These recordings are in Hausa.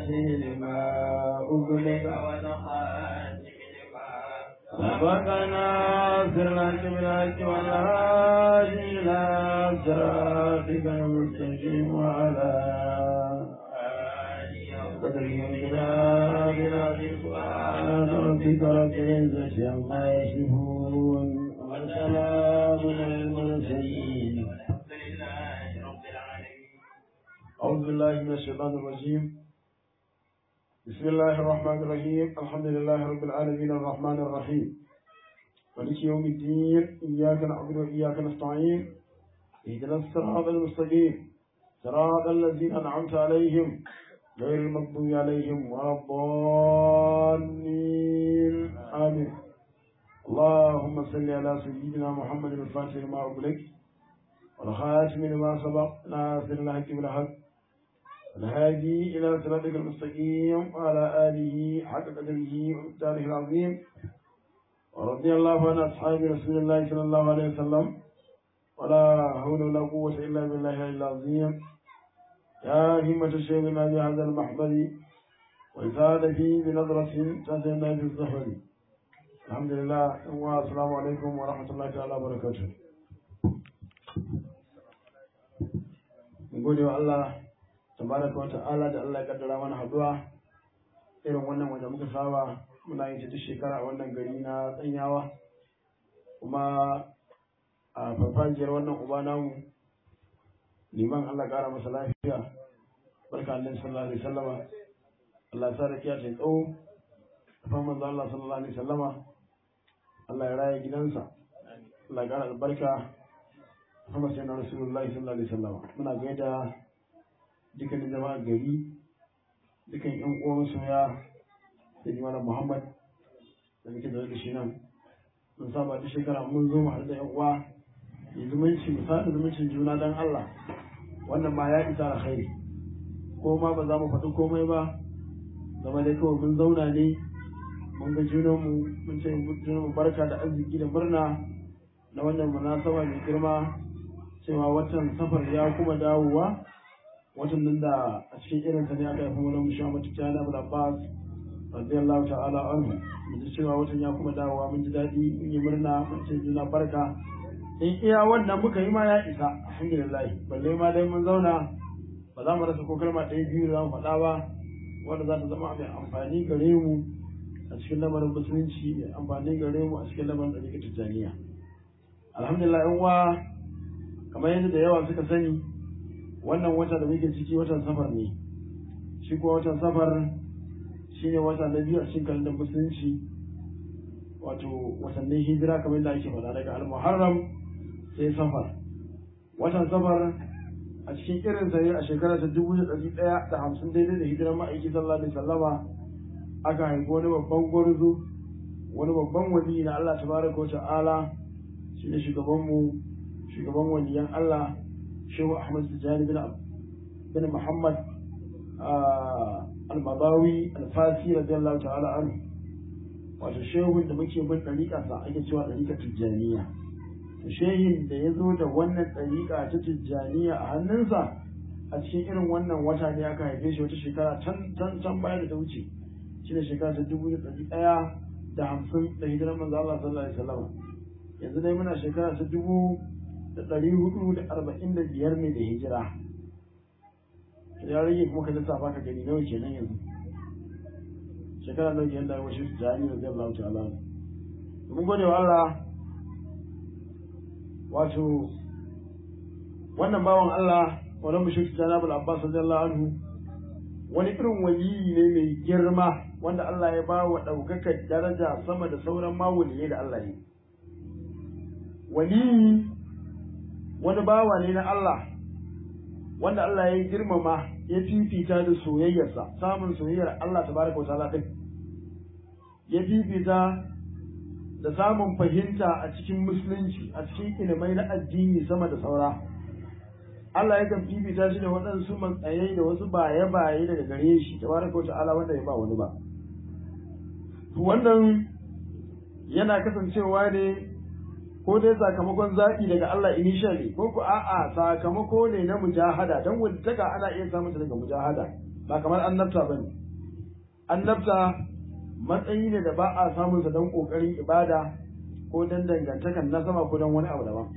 الفاتح لما أغلق سبقنا سرنا بالحق والهادي إلى صراطك المستقيم وعلى قدره ومقداره العظيم سبحان ربك رب العزة عما يصفون وسلام على المرسلين أعوذ بالله من الشيطان الرجيم بسم الله الرحمن الرحيم الحمد لله رب العالمين الرحمن الرحيم مالك يوم الدين إياك نعبد وإياك نستعين اهدنا الصراط المستقيم صراط الذين أنعمت عليهم غير المغضوب عليهم ولا الضالين آمين اللهم صل على سيدنا محمد الفاتح لما أغلق والخاتم لما سبق ناصر الحق بالحق الهادي إلى صراطك المستقيم وعلى آله حق قدره ومقداره العظيم ورضي الله عن أصحاب رسول الله صلى الله عليه وسلم ولا حول ولا قوة إلا بالله العظيم يا همة الشيخنا بهذا المحضر وإزاد فيه بنظرة تأتينا في الزهر الحمد لله والسلام عليكم ورحمة الله تعالى وبركاته gode wa Allah tabaraka wa ta'ala da Allah ya kaddara mana haduwa irin wannan wanda muka saba muna yin ta duk shekara a wannan gari na tsanyawa kuma a farfajiyar wannan uba namu liman Allah kara masa lafiya barka annabi sallallahu alaihi wasallama Allah sa rakiya ta tsawo kafin manzo Allah sallallahu alaihi wasallama Allah ya raya gidansa Allah ya kara albarka kuma sai na rasulullahi sallallahu alaihi wasallama muna gaida dukkanin jama'a gari dukkan yan uwan soya da jama'a Muhammad da muke da shi nan mun saba duk shekara mun zo mu haɗu da yan uwa yi zumunci mu sada zumuncin juna dan Allah wannan ma ya isa alkhairi ko ma ba za mu faɗi komai ba zama dai kawai mun zauna ne mun ga junanmu mun ce junanmu barka da arziki da murna na wannan munasaba mai girma cewa watan safar ya kuma dawowa watan nan da a cikin irin ta ne aka haifi wani musha mata tana abu abbas radiyallahu ta'ala anhu mun ji cewa watan ya kuma dawowa mun ji daɗi mun yi murna mun ce juna barka in iya wannan muka yi ma ya isa alhamdulillah balle ma dai mun zauna ba za mu rasa ko kalma ɗaya biyu za mu faɗa ba wanda za ta zama mai amfani gare mu a cikin lamarin musulunci mai amfani gare mu a cikin lamarin ɗariƙar tijjaniya alhamdulillah yan uwa kamar yadda da yawa suka sani wannan wata da muke ciki watan safar ne shi kuma watan safar shine wata na biyu a cikin kalandar musulunci wato watannin hijira kamar yadda ake faɗa daga al-muharram sai safar watan safar a cikin irin sa ne a shekara ta dubu da ɗari ɗaya da hamsin daidai da hijirar ma'aiki sallallahu alaihi sallama aka haifi wani babban gwarzo wani babban wali na Allah tabaraka wa ta'ala shi ne shugabanmu shugaban waliyan Allah shehu Ahmad Tijjani bin bin Muhammad al-Madawi al-Fasi radiyallahu ta'ala anhu wato shehun da muke bin ɗariƙa sa ake cewa ɗariƙa Tijjaniya to shehin da ya zo da wannan ɗariƙa ta Tijjaniya a hannunsa a cikin irin wannan wata ne aka haife shi wata shekara can can can baya da ta wuce shi ne shekara ta dubu da ɗari ɗaya da hamsin da hijirar manzo Allah sallallahu alaihi wasallam yanzu dai muna shekara ta dubu da ɗari hudu da arba'in da biyar ne da hijira ya rage kuma ka lissafa ka gani nawa kenan yanzu shekara nawa kenan da wasu jami'a da Allah ta'ala mun gode wa Allah wato wannan bawan Allah wannan mushrik Janabul Abbas radiyallahu anhu wani irin waliyi ne mai girma wanda Allah ya ba wa ɗaukakar daraja sama da sauran mawuliye da Allah ne waliyi wani bawa ne na Allah wanda Allah ya girmama ya fifita da soyayyarsa samun soyayyar Allah tabaraka wa ta'ala din ya fifita da samun fahimta a cikin musulunci a cikin ilimai na addini sama da saura Allah yakan fifita shi da waɗansu matsayi da wasu baye-baye daga gare shi tabaraka wa ta'ala wanda ya ba wani ba wannan yana kasancewa ne ko dai sakamakon zaɓi daga Allah initially ko ku a'a sakamako ne na mujahada don wadda ana iya samun ta daga mujahada ba kamar annabta bane annabta matsayi ne da ba a samun sa don kokarin ibada ko don dangantakan nasaba ko don wani abu daban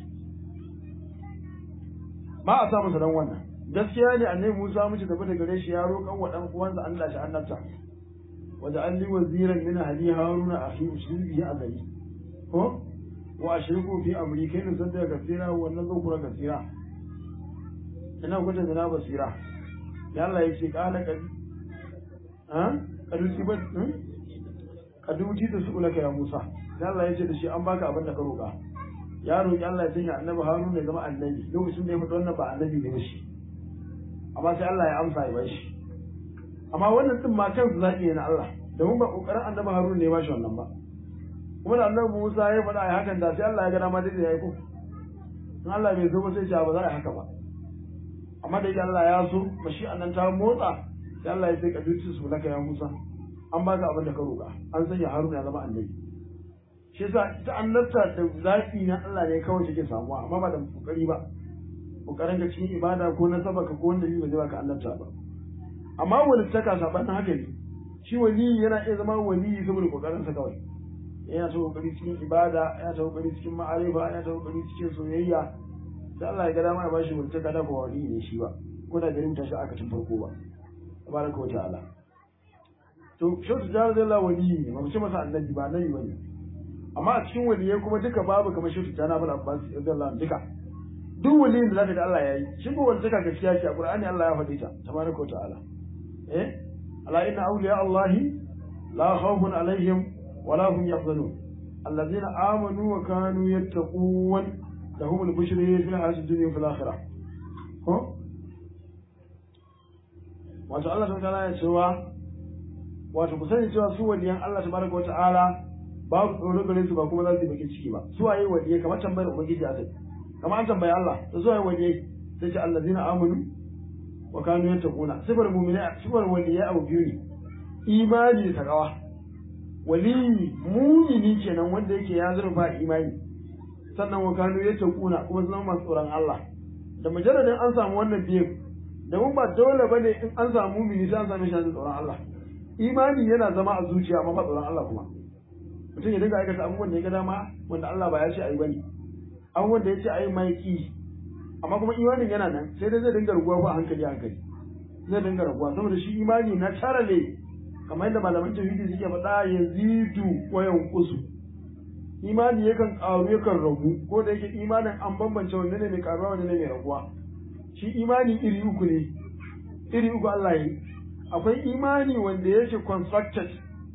ba a samun sa don wannan gaskiya ne annabi Musa muke tafi da gare shi ya roƙan wa dan uwansa Allah shi annabta wa an li waziran min ahli haruna akhi ushrik bihi azali ko wa ashriku fi amri kai ne sanda kasira wa nan zo kura kasira ina kuta da na basira ya Allah ya ce kala kadi ha kadu tibat kadu ti da su ulaka ya Musa ya Allah ya ce da shi an baka abin da ka roƙa ya roƙi Allah ya sanya annabi Harun ya zama annabi lokacin da ya faɗi wannan ba annabi ne ba shi amma sai Allah ya amsa ya bashi amma wannan din ma kansu zaɓi ne na Allah domin ba ƙoƙarin annabi Harun ne ya bashi wannan ba kuma da annabi Musa ya faɗa a hakan da sai Allah ya ga dama dai ya yi ko in Allah bai so ba sai ba za a yi haka ba amma da yake Allah ya so mashi annan ta motsa sai Allah ya sai ka duci su laka ya Musa an baka abin da ka roƙa an sanya Harun ya zama annabi shi yasa ita annabta da zafi na Allah ne kawai take samuwa amma ba da kokari ba kokarin ka cikin ibada ko na sabaka ko wanda ba zai baka annabta ba amma wani taka sabanin haka ne shi wali yana iya zama wali saboda kokarin sa kawai yana ta kokari cikin ibada yana ta kokari cikin ma'arifa yana ta kokari cikin soyayya sai Allah ya ga dama ya bashi wani taka da ba wali ne shi ba ko da garin tashi aka tun farko ba tabaraka wa ta'ala to shautu jihar zai wali ne ba mu ce masa annabi ba annabi bane amma a cikin waliyai kuma duka babu kamar shautu jana bal abbas radiyallahu duka duk waliyin da zaka ga Allah yayi shi ko wanda taka gaskiya ce a Qur'ani Allah ya faɗi ta tabaraka wa ta'ala eh ala inna awliya Allah la khawfun alaihim wa la hum yahzanun alladhina amanu wa kanu yattaqun lahum al-bushra fil hayati dunya wa fil akhirah ko wato Allah ta ta'ala ya cewa wato ku sani cewa su waliyan Allah tabaraka wa ta'ala babu tsoro gare su ba kuma za su yi bakin ciki ba su waye waliyai kamar tambayar ubangiji a kai kamar an tambayi Allah da zuwa waliyai sai ce allazina amanu wa kanu yattaquna sifar mu'mina sifar waliyai abu biyu ne imani da takawa wali mu'mini kenan wanda yake ya zurfa imani sannan wa kanu yattaquna kuma zama masu tsoron Allah da mujarradin an samu wannan biyu da mun ba dole bane in an samu mu'mini sai an same shi da tsoron Allah imani yana zama a zuciya amma ba tsoron Allah kuma mutum ya dinga aikata abubuwan da ya ga dama wanda Allah ba ya ce ayi bane abubuwan da ya ce ayi mai ki amma kuma imanin yana nan sai dai zai dinga raguwa ba hankali hankali zai dinga raguwa saboda shi imani na tara ne kamar yadda malaman tauhidi suke faɗa yazidu wa yanqusu imani yakan ƙaru yakan ragu ko da yake imanin an bambance wanne ne mai ƙaruwa wanne ne mai raguwa shi imani iri uku ne iri uku Allah yi akwai imani wanda yake constructed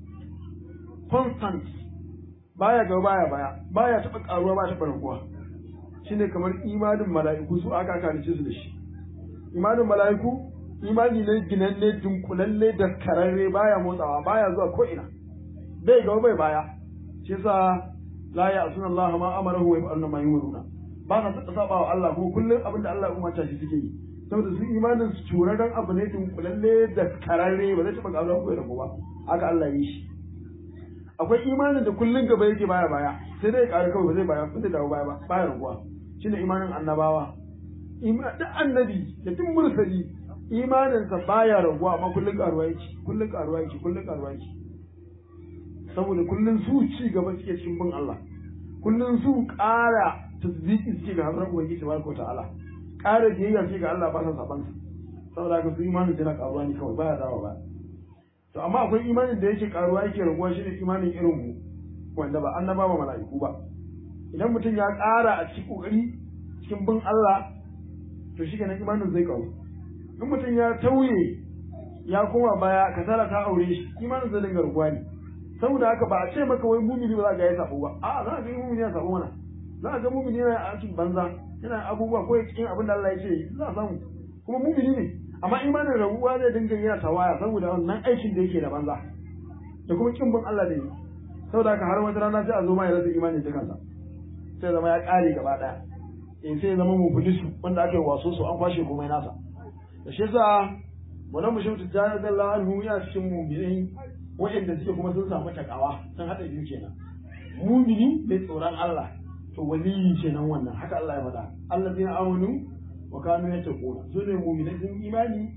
constant baya gaba baya baya baya taɓa ƙaruwa ba taɓa raguwa shine kamar imanin mala'iku su aka kalice su da shi imanin mala'iku imani ne ginanne dunkulalle da kararre baya motsawa baya zuwa ko ina bai gaba bai baya shi yasa la ya asuna Allah ma amarahu wa yaf'aluna ma yumuruna ba sa taɓa saba wa Allah ko kullum abin da Allah ya umarta shi suke yi saboda su imanin su turaren abu ne dunkulalle da kararre ba zai taɓa ƙaruwa ko ya ragu ba haka Allah ya yi shi akwai imanin da kullum gaba yake baya baya sai dai ƙara kawai ba zai baya ba zai dawo baya ba baya raguwa shine imanin annabawa duk annabi da duk mursali imaninsa baya raguwa amma kullum karuwa yake kullum karuwa yake kullum karuwa yake saboda kullum su ci gaba suke cikin bin Allah kullum su ƙara tasbiki suke ga hazar ubangiji tabaraka wa ta'ala ƙara biyayya suke ga Allah ba sa saban saboda haka su imanin yana karuwa ne kawai baya dawo ba to amma akwai imanin da yake karuwa yake raguwa shine imanin irin mu wanda ba annaba ba mala'iku ba idan mutum ya ƙara a cikin ƙoƙari cikin bin Allah to shi kenan imanin zai ƙaru in mutum ya tauye ya koma baya kasala ta aure shi imanin zai dinga rubuwa ne saboda haka ba a ce maka wai mumini ba za ga ya sabo ba a za a ga mumini ya sabo mana za a ga mumini yana aikin banza yana abubuwa ko cikin abin da Allah ya ce za a samu kuma mumini ne amma imanin rabuwa zai dinga yana tawaya saboda wannan aikin da yake da banza da kuma kin bin Allah da yi saboda haka har wata rana sai a zo ma ya rasa imanin ta kansa sai zama ya ƙare gaba ɗaya in sai zama mubulisu wanda aka yi waso su an kwashe komai nasa da shi yasa wannan mushim tijjani radiyallahu anhu ya cikin mu'minai wa'anda suke kuma sun samu takawa sun haɗa biyu kenan mu'mini mai tsoron Allah to waliyi kenan wannan haka Allah ya faɗa allazina amanu wa kanu yattaquna su ne mu'minai sun imani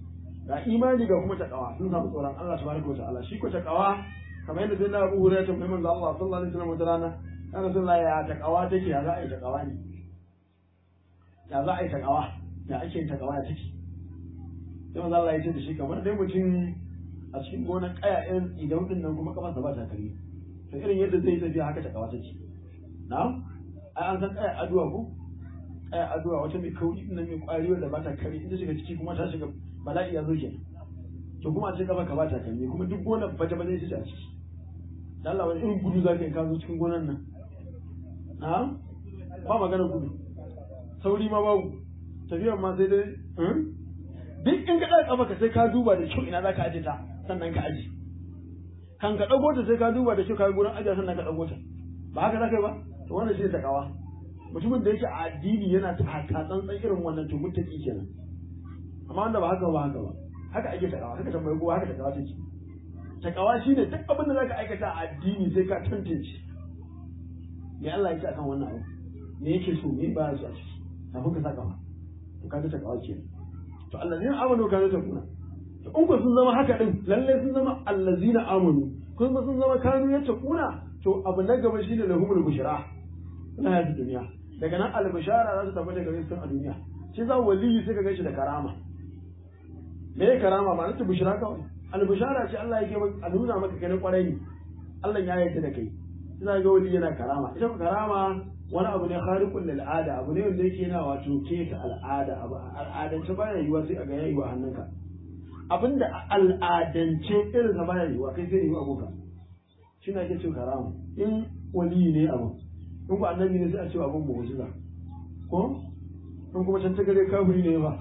ga imani ga kuma takawa sun samu tsoron Allah tabaraka wa ta'ala shi ko takawa kamar yadda sai na Abu Hurairah tambayi manzo Allah sallallahu alaihi wasallam wata rana ya Rasulullahi ya takawa take ya za a yi takawa ne ya za a yi takawa ya ake yin takawa ya take sai manzo Allah ya ce da shi kamar dai mutum a cikin gonar kaya ɗin idan din nan kuma kafarsa ba ta kare to irin yadda zai tafiya haka takawa take na'am ai an san kaya aduwa ko kaya aduwa wata mai kauri din nan mai kwari wanda ba ta kare ita shiga ciki kuma ta shiga bala'i ya zo kenan to kuma a ce kafa ka ba ta kare kuma duk gonar baje baje ita ce a ciki da Allah wani irin gudu za ka yi ka zo cikin gonar nan na'am ba magana gudu sauri ma babu tafiyar ma sai dai duk in ka ɗaga kafa ka sai ka duba da kyau ina za ka aje ta sannan ka aje kan ka ɗago ta sai ka duba da kyau ka yi gurin ajiya sannan ka ɗago ta ba haka za ka yi ba to wannan shi ne takawa mutumin da yake a addini yana ta tsantsan irin wannan to mutaki kenan amma wanda ba haka ba haka ba haka ake takawa haka tambayi kowa haka takawa take takawa shine duk abin da zaka aikata a addini sai ka tantance me Allah yake akan wannan abu me yake so me ba su a ciki kafin ka saka ma to kaga takawa kenan to allazina amanu kanu takuna to in ku sun zama haka din lalle sun zama allazina amanu kuma sun zama kanu ya takuna to abu na gaba shine lahumul bushra na hayar duniya daga nan albishara za su tabbata gare su a duniya shi za waliyi sai ka gaishe da karama me ya karama ma nata bushra kawai albishara ce Allah yake a nuna maka kai kwarai ne Allah ya yarda da kai sai ga waliyi yana karama ita karama wani abu ne khariqul lil ada abu ne wanda yake yana wato keta al'ada abu al'adance baya yiwa sai a ga yayi wa hannunka abinda al'adance irin sa baya yiwa kai sai yi aboka shi ne ake cewa karama in waliyi ne abu in ku annabi ne sai a ce abun mu'jiza ko in kuma can tagare kafiri ne ba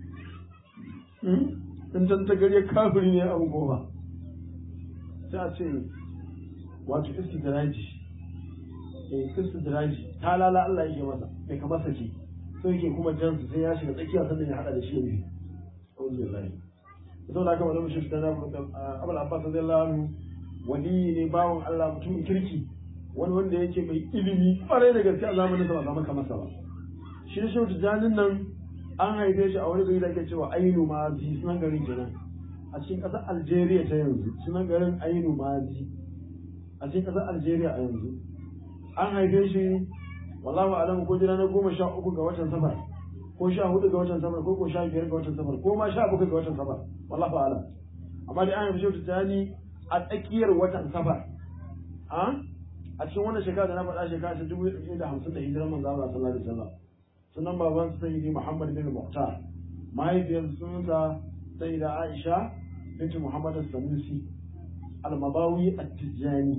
in can tagare kafiri ne abu ko ba sai a ce wato istidraji eh istidraji ta lala Allah yake masa bai ka masa ce so yake kuma jansu sai ya shiga tsakiya sannan ya hada da shi ne alhamdulillah saboda haka malamu shi da Abul Abbas radiyallahu anhu wali ne bawon Allah mutum kirki wani wanda yake mai ilimi kwarai da gaske a zamanin sa ba zama kamar sa ba shi ne shehu tijanin nan an haife shi a wani gari da ake cewa ainu mazi sunan garin kenan a cikin ƙasar algeria ta yanzu sunan garin ainu mazi a cikin ƙasar algeria a yanzu an haife shi wallahu alam ko jira na goma sha uku ga watan safar ko sha hudu ga watan safar ko ko sha biyar ga watan safar ko ma sha bakwai ga watan safar wallahu alam amma dai an haife shehu tijani a tsakiyar watan safar a cikin wannan shekara da na faɗa shekara ta dubu ɗaya da hamsin da hijirar manzo Allah sallallahu alaihi wasallam sunan baban sayyidi Muhammad bin Muhtar mahaifiyar sunansa sayyida Aisha binti Muhammad Sanusi al-Mabawi at-Tijani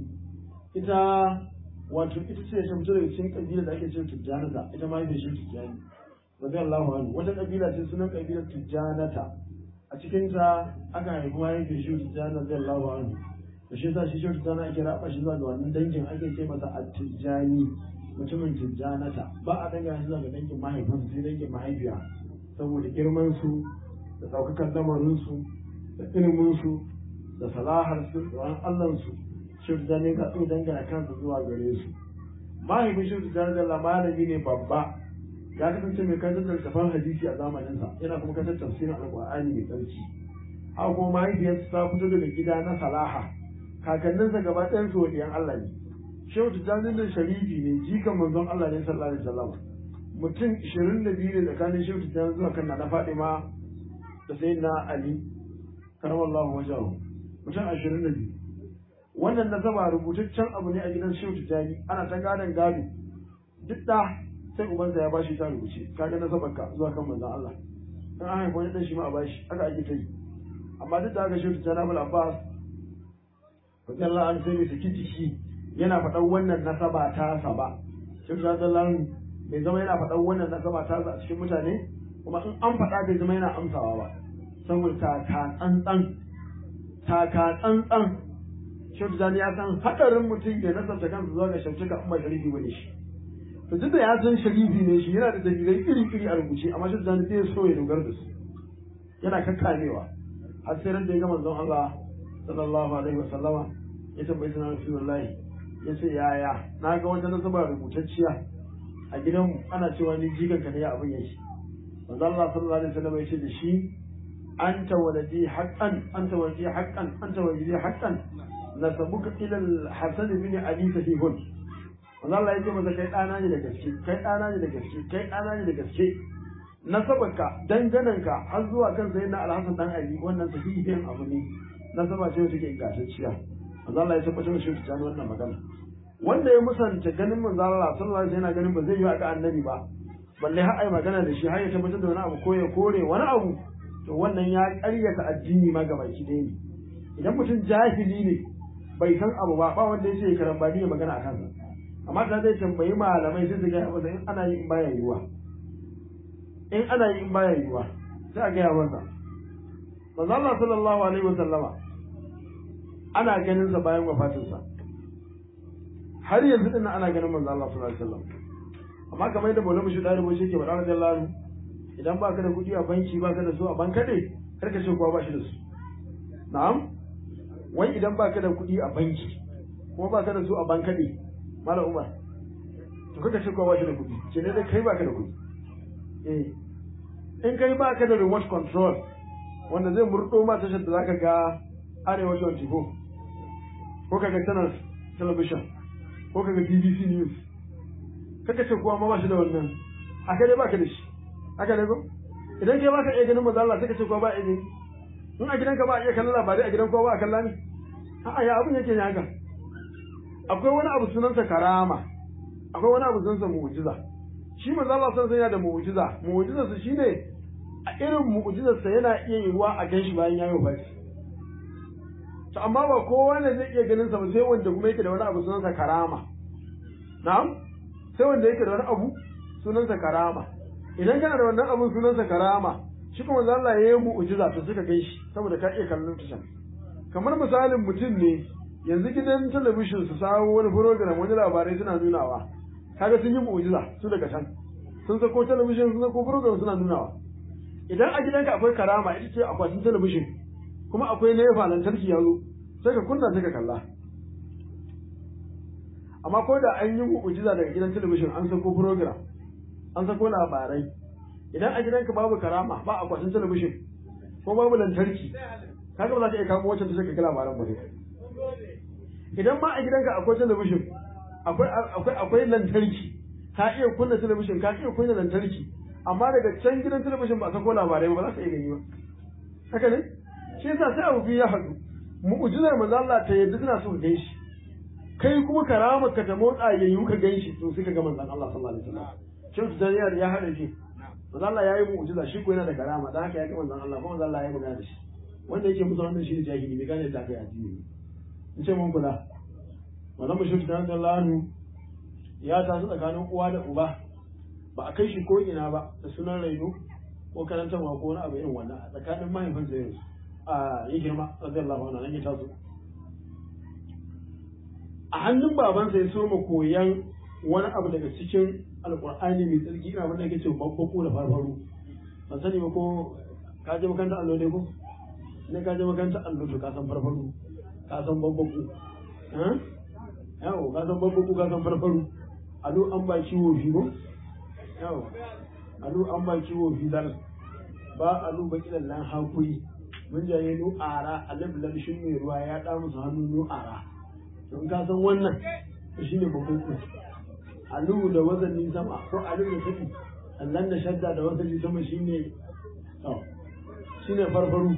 ita wato ita ce ta fito daga cikin kabila da ake cewa Tijanata ita mahaifiyar shi Tijani radiyallahu anhu wata kabila ce sunan kabilar Tijanata a cikin ta aka haifi mahaifiyar shi Tijani radiyallahu anhu to shi yasa shi shi tijjana ake raba shi zuwa ga wannan dangin ake ce masa at-tijjani mutumin tijjanata ba a danga shi zuwa ga dangin mahaifinsu sai dangin mahaifiya saboda girman su da daukakan lamarin su da ilimin su da salahar su da wani Allah su shi tijjani ka tsaye dangana kansa zuwa gare su mahaifin shi tijjani da malami ne babba ya kasance mai kantar da tafan hadisi a zamaninsa yana kuma kantar tafsirin alƙur'ani mai tsarki haka kuma mahaifiyarsa ta fito daga gida na salaha kakanninsa gaba ɗayan su wadiyan Allah ne shehu tijjani da sharifi ne jikan manzon Allah ne sallallahu alaihi wasallam mutum 22 ne tsakanin shehu tijjani zuwa kan na Fatima da sayyidina Ali karamallahu wajahu mutum 22 wannan nasaba rubutaccen abu ne a gidan shehu tijjani ana ta gadon gado duk da sai ubansa ya bashi ta rubuce kaga nasabarka zuwa kan manzon Allah in an haifa wani dan shi ma a bashi haka ake ta yi amma duk da haka shehu tijjani Abul Abbas radiyallahu anhu sai bai saki jiki yana faɗan wannan nasaba ta sa ba shi radiyallahu bai zama yana faɗan wannan nasaba ta a cikin mutane kuma in an faɗa bai zama yana amsawa ba saboda taka tsantsan taka tsantsan shi ya san hadarin mutum ya nasarta kansa zuwa ga shamsuka in ba sharifi bane shi to duk da ya san sharifi ne shi yana da dalilai iri iri a rubuce amma shi zai sai so ya dogara da su yana kakkamewa har sai ran da ya ga manzon Allah sallallahu alaihi wa sallama ya tambayi sunan rasulullahi ya ce yaya na ga wata nasaba rubutacciya a gidanmu ana cewa ni jikan ka ne ya abin yake manzo Allah sallallahu alaihi wasallam ya ce da shi anta waladi haqqan anta waladi haqqan anta waladi haqqan nasabuka ila al-hasan bin ali sahihun wanda Allah yake masa kai dana ne da gaske kai dana ne da gaske kai dana ne da gaske nasabarka dangananka har zuwa kan sayyidina al-hasan dan ali wannan sahihin abu ne nasaba ce take ingantacciya wanda Allah ya tabbatar da shi ta wannan magana wanda ya musanta ganin manzo Allah sallallahu alaihi wasallam yana ganin ba zai yi aka annabi ba balle har ai magana da shi har ya tabbatar da wani abu ko ya kore wani abu to wannan ya ƙaryata addini ma ga baki ɗaya ne idan mutum jahili ne bai san abu ba ba wanda ya ce karambani ya magana a kansa amma ta zai tambayi malamai sai su gaya masa in ana yi in baya yiwuwa in ana yi in baya yiwuwa sai a gaya masa manzo Allah sallallahu alaihi wasallama ana ganin sa bayan wafatinsa har yanzu din ana ganin manzo Allah sallallahu alaihi wasallam amma kamar yadda Maulana Bashir Dalibo shi ke faɗa radiyallahu anhu idan baka da kuɗi a banki baka da su a bankade kar ka ce kowa ba shi da su na'am wai idan baka da kuɗi a banki kuma baka da su a bankade malam Umar to kaka ce kowa ba shi da kuɗi ce ne dai kai baka da kuɗi eh in kai baka da remote control wanda zai murɗo ma tashar da zaka ga Arewa 24 ko kaga channel television ko kaga BBC News kaka ce kowa ma ba shi da wannan aka dai baka da shi haka ne ko idan kai baka iya ganin manzo Allah sai ka ce kowa ba iya gani in a gidanka ba a iya kallon labarai a gidan kowa ba a kalla ne a'a ya abin yake ne haka akwai wani abu sunansa karama akwai wani abu sunansa mu'jiza shi manzo Allah san yana da mu'jiza mu'jizar sa shine a irin mu'jizar sa yana iya yiwuwa a ganshi bayan ya yi wafati to amma ba kowa ne zai iya ganin sa ba sai wanda kuma yake da wani abu sunansa karama na'am sai wanda yake da wani abu sunansa karama idan kana da wannan abun sunansa karama shi kuma Allah ya yi mu'jiza to suka kai shi saboda ka iya kallon tushen kamar misalin mutum ne yanzu gidan talabishin su sawo wani program wani labarai suna nunawa kaga sun yi mu'jiza su daga can sun sako talabishin sun sako program suna nunawa idan a gidanka akwai karama ita ce akwatin talabishin kuma akwai nefa lantarki ya zo sai ka kunna sai ka kalla amma ko da an yi mu'jiza daga gidan talabishin an sako program an sako labarai idan a gidanka babu karama ba akwatin talabishin ko babu lantarki kaga ba za ka iya kamo wacce ta sai ka ga labaran ba idan ma a gidanka akwai talabishin akwai akwai akwai lantarki ka iya kunna talabishin ka iya kunna lantarki amma daga can gidan talabishin ba a sako labarai ba za ka iya gani ba haka ne shi yasa sai abu biyu ya haɗu mu'jizar manzo Allah ta yadda suna so ka gan shi kai kuma karamar ka ta motsa yayyu ka gan shi to sai ka ga manzon Allah sallallahu alaihi wasallam shin ta ya ya haɗa shi manzo Allah ya yi mu'jiza shi ko yana da karama dan haka ya ga manzon Allah kuma manzo Allah ya yi magana da shi wanda yake musu wannan shi ne jahili bai gane ta kai addini in ce mun kula wannan mushrik da Allah ya taso tsakanin uwa da uba ba a kai shi ko ina ba da sunan raino ko karantarwa ko wani abu irin wannan a tsakanin mahaifinsa yanzu a yi girma radiyallahu anhu nan ya taso a hannun babansa ya soma koyan wani abu daga cikin alkur'ani mai tsarki ina wanda yake cewa babbako da farfaru ban sani ba ko ka je makaranta allo ne ko ne ka je makaranta allo to ka san farfaru ka san babbako yawo ka san babbako ka san farfaru allo an ba ciwo fi ko yawo allo an ba ciwo fi dal ba allo ba kidan lan hakuri mun jaye nu ara alif lam shin mai ruwa ya da musu hannu nu ara to in ka san wannan to shine babbako alu da wazanin sama ko alu da tafi allan da shadda da wazanin sama shine to shine farfaru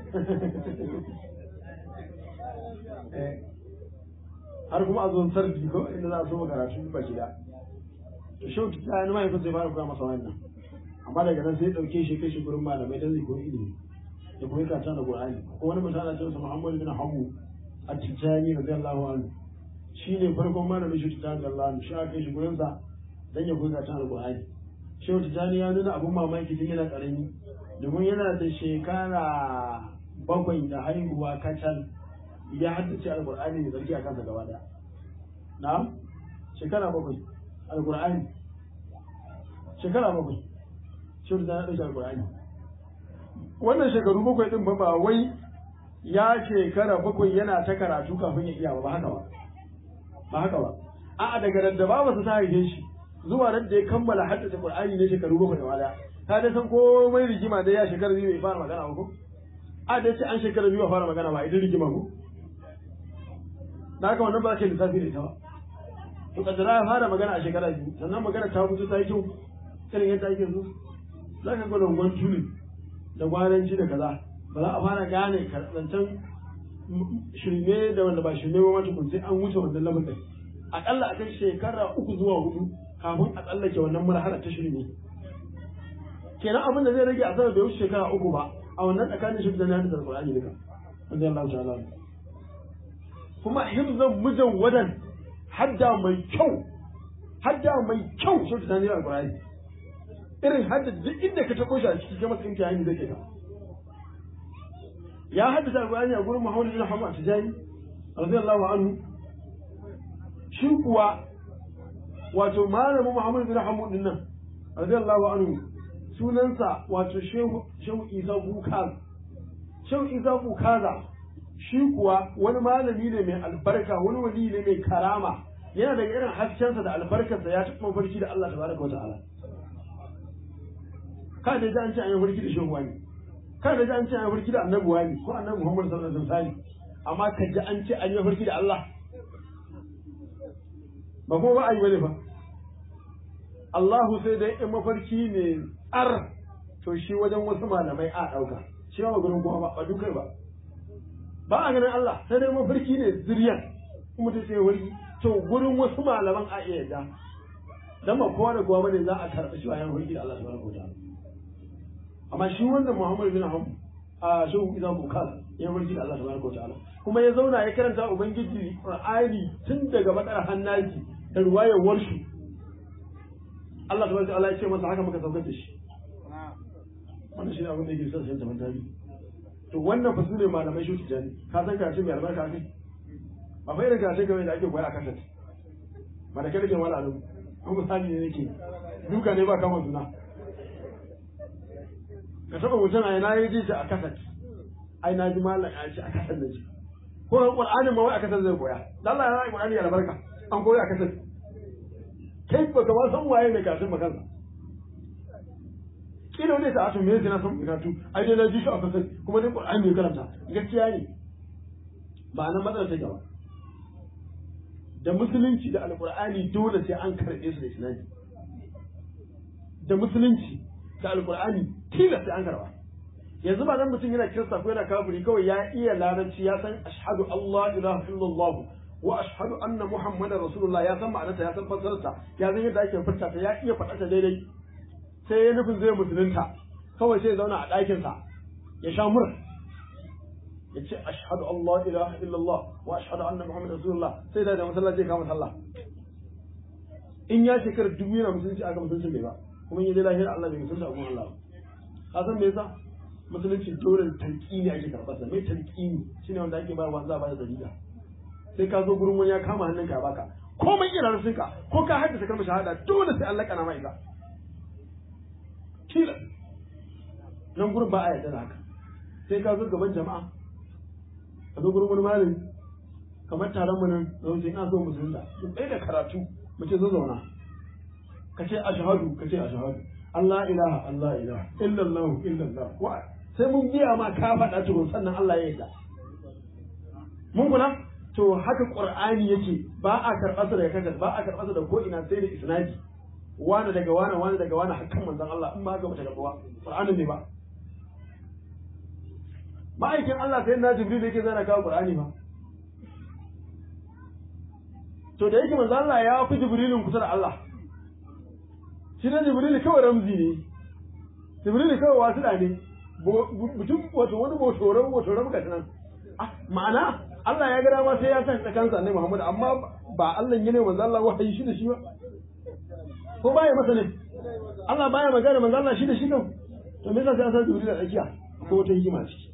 har kuma a zuwan sarki ko inda za a so karatu ba gida to shi ta ta mai fa sai fara koya masa wannan amma daga nan sai dauke shi kai shi gurin malamai dan zai koyi ilimi da koyi kata da Qur'ani ko wani mutum ana cewa Muhammad bin Hamu at-Tijani radiyallahu anhu shi ne farkon malamin shi ta ga Allah shi aka shi gurin sa dan ya koyi ta alqur'ani shehu tijani ya nuna abun mamaki tun yana karami domin yana da shekara bakwai da haihuwa kacal ya haddace alqur'ani mai tsarki a kansa gaba daya na shekara bakwai alqur'ani shekara bakwai shehu tijani ya dauki alqur'ani wannan shekaru bakwai din ba ba wai ya shekara bakwai yana ta karatu kafin ya iya ba ba haka ba ba haka ba a'a daga nan da babu ta haife shi zuwa nan da ya kammala haddace Qur'ani ne shekaru bakwai da wala ka da san komai rigima da ya shekara biyu bai fara magana ba ko a da ce an shekara biyu ba fara magana ba idan rigima ko da haka wannan ba ka lissafi da ita ba to kaddara ya fara magana a shekara biyu sannan magana ta fito ta yi kyau irin yadda ake so za ka ga longon tuli da gwaranci da kaza ba za a fara gane zancen shirme da wanda ba shirme ba mata kun sai an wuce wannan lamarin akalla a kai shekara uku zuwa hudu kafin a tsallake wannan marhala ta shirme kenan abin da zai rage a sanar da wuce shekara uku ba a wannan tsakanin shi da nan da Qur'ani duka wanda Allah ta'ala kuma hifzan mujan wadan hadda mai kyau hadda mai kyau shi da nan Qur'ani irin hadda duk inda ka tako shi a cikin kamar tsinki hanyar zai ka ya haddasa Qur'ani a gurin Muhammad bin Hamad Tijani radiyallahu anhu shi kuwa wato malamin Muhammad bin Hamad din nan radiyallahu anhu sunansa wato shehu shehu Isa Bukaz shehu Isa Bukaza shi kuwa wani malami ne mai albarka wani wali ne mai karama yana daga irin haskensa da albarkarsa ya taɓa mafarki da Allah tabaraka wa ta'ala ka da ji an ce an yi mafarki da shehu wani ka da ji an ce an yi mafarki da annabi wani ko annabi Muhammad sallallahu alaihi wasallam amma ka ji an ce an yi mafarki da Allah ba kuma ba a yi bane fa Allahu sai dai in mafarki ne tsar to shi wajen wasu malamai a ɗauka shi ba gurin kuma ba ba dukai ba ba a ganin Allah sai dai mafarki ne zuriyan kuma ta ce wani to gurin wasu malaman a iya yadda dan ba kowa da kowa bane za a karɓi shi bayan mafarki da Allah subhanahu wataala amma shi wannan Muhammad bin Ham a shehu Isa Bukal ya mafarki da Allah subhanahu wataala kuma ya zauna ya karanta ubangiji Qur'ani tun daga bakar hannaji da ruwayar warshu Allah subhanahu wataala ya ce masa haka muka saukar da shi wannan shi ne abin da yake son sai ta mantari to wannan fa su ne malamai shi tijani ka san kace mai albarka kai ba fa irin kace game da ake koya a kasat ba da kada ke wala alu ko misali ne nake duka ne ba kama suna ka taba mutum a ina yi ji a kasat ai na ji malam ya ce a kasat da shi ko qur'ani ma wai a kasat zai koya Allah ya yi qur'ani albarka an koya a kasat kai ba ka ma san waye ne kafin makansa kila wani ta ato me yake na san bukatu ai dai na ji shi a kasar kuma dai qur'ani ne karanta gaskiya ne ba nan matsalar take ba da musulunci da alqur'ani dole sai an karbe su da isnadi da musulunci da alqur'ani tilas sai an karba yanzu ba dan mutum yana kirista ko yana kafiri kawai ya iya larabci ya san ashhadu allah ilaha illallah wa ashhadu anna muhammadar rasulullah ya san ma'anarta ya san fassararta ya san yadda ake furta ta ya iya faɗa ta daidai sai ya nufin zai musulunta kawai sai ya zauna a ɗakinsa ya sha mura ya ce ashhadu Allah ilaha illallah wa ashhadu anna muhammad rasulullah sai da da masallaci ya kama sallah in ya shekara dubu yana musulunci aka musulunci bai ba kuma in ya je lahira Allah bai musulunci a kuma Allah ka san me yasa musulunci dole tarkini ake karɓar sa mai tarkini shine wanda ake bayarwa za a bada dalila sai ka zo gurin wani ya kama hannunka ya baka komai ina sun ka ko ka haddasa kalmar shahada dole sai Allah kana mai ita tilas nan gurin ba a yarda da haka sai ka zo gaban jama'a ka zo gurin wani malami kamar taron mu nan zan ce ina so musulunta mu tsaye da karatu mu ce zo zauna ka ce ashhadu ka ce ashhadu Allah ilaha Allah ilaha illallah illallah wa sai mun biya ma ka faɗa tukun sannan Allah ya yarda mun kula to haka qur'ani yake ba a karɓarsa daga kasar ba a karɓarsa da ko ina sai da isnadi wani daga wani wani daga wani hakan manzon Allah in ma haka bata karbuwa Qur'ani ne ba ma'aikin Allah sai na Jibril yake zana kawo Qur'ani ba to da yake manzon Allah ya fi Jibrilin kusa da Allah shi ne Jibril kawai ramzi ne Jibril kawai wasu da ne mutum wato wani botoran botoran ga nan ma'ana Allah ya ga dama sai ya san tsakansa ne Muhammad amma ba Allah ne manzon Allah wahayi shi da shi ba ko baya masa ne Allah baya magana manzo Allah shi da shi kan to me yasa sai an san Jibril da tsakiya ko wata hikima ciki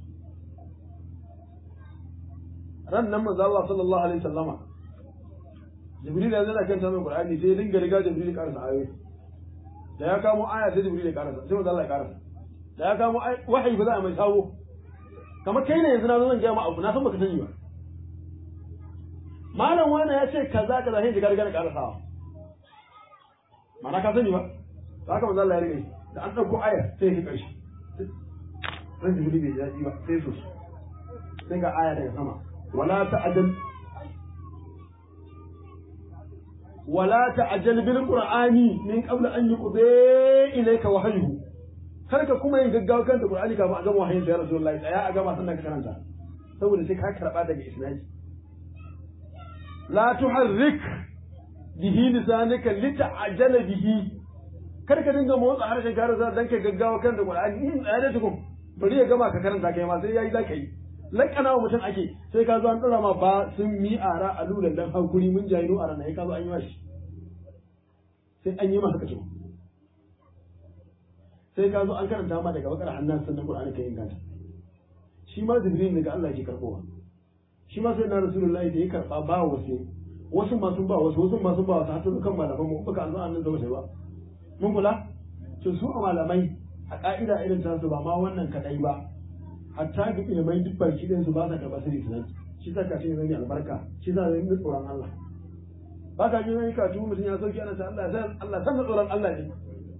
ran nan manzo Allah sallallahu alaihi wasallama Jibril ya zana kan sanin Qur'ani sai dinga riga Jibril karasa ayoyi da ya kamo aya sai Jibril ya karasa sai manzo Allah ya karasa da ya kamo wahayi ba za a mai sawo kamar kai ne yanzu na zo zan ga ma abu na san baka sani ba malam wani ya ce kaza kaza sai jigar gar karasawa mana ka sani ba to haka manzo Allah ya rike da an ɗauko ayar sai ya ƙarshe ran jibril bai daɗi ba sai su sai ga aya daga sama wala ta'jal wala ta'jal bil qur'ani min qabl an yuqda ilayka wahyuhu kar ka kuma yin gaggawa kan da qur'ani kafin a gama wahayin sa ya rasulullahi tsaya a gama sannan ka karanta saboda sai ka karba daga isnadi la tuharrik bihi lisanaka lita'jala bihi kar ka dinga motsa harshen ka rasa dan kai gaggawa kan da qur'ani in tsaya da tukun bari ya gama ka karanta kai ma sai yayi zaka yi lakana wa mutum ake sai ka zo an dora ma ba sun mi ara a lulan dan hakuri mun jayi a ranar ka zo an yi mashi sai an yi masa kace sai ka zo an karanta ma daga bakar hannan sannan qur'ani kai inganta shi ma jibril daga Allah yake karbowa shi ma sai na rasulullahi da ya karba ba wasu wasu ma sun ba wasu wasu ma sun ba wasu har sun kan malaman mu baka an zo annan zama sai ba mun kula to su a malamai a ka'ida irin tasu ba ma wannan kadai ba hatta ga ilimai duk baki ɗin su ba sa karɓar sirri sunan shi sa kafin zan yi albarka shi sa zan yi tsoron Allah ba ka ji zan yi kafin mutum ya sauki ana ta Allah san Allah san tsoron Allah ne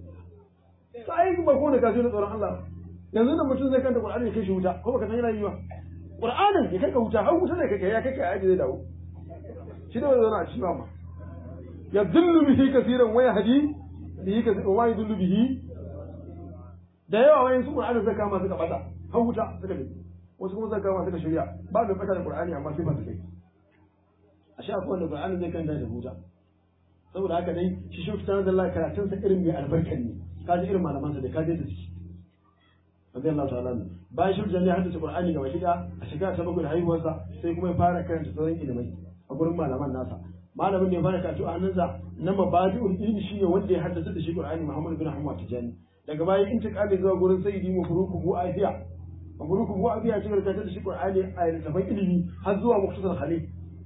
to ai ba ko da kafin tsoron Allah yanzu da mutum zai kanta Qur'ani ya kai shi wuta ko baka san yana yi ba Qur'anin ya kai ka wuta har wuta ne kake ya kai ka aji zai dawo shi da wannan a cikin ma ya dillu bihi kaseeran wa yahdi bihi kaseeran wa yadullu bihi da yawa wayan su Qur'ani zaka ma suka bata har wuta suka bi wasu kuma zaka ma suka shirya ba da fata da Qur'ani amma sai ba su kai a sha akwai wanda Qur'ani zai kanta da wuta saboda haka dai shi shi fitar da Allah karatun sa irin mai albarkan ne kaji irin malaman sa da kaje da shi rabbi Allah ta'ala bayan shi jami'a hadda Qur'ani ga wasiƙa a shiga ta bakwai da haihuwarsa sai kuma ya fara karanta sauran ilimai a gurin malaman nasa malamin da ya fara karatu a hannunsa na mabadi'ul ilmi shine wanda ya haddace da shi Qur'ani Muhammad bin Ahmad Tijani daga bayan intiqali zuwa gurin sayyidi mafruku bu afiya mafruku bu afiya shi karanta da shi Qur'ani a littafin ilimi har zuwa muktasar khalil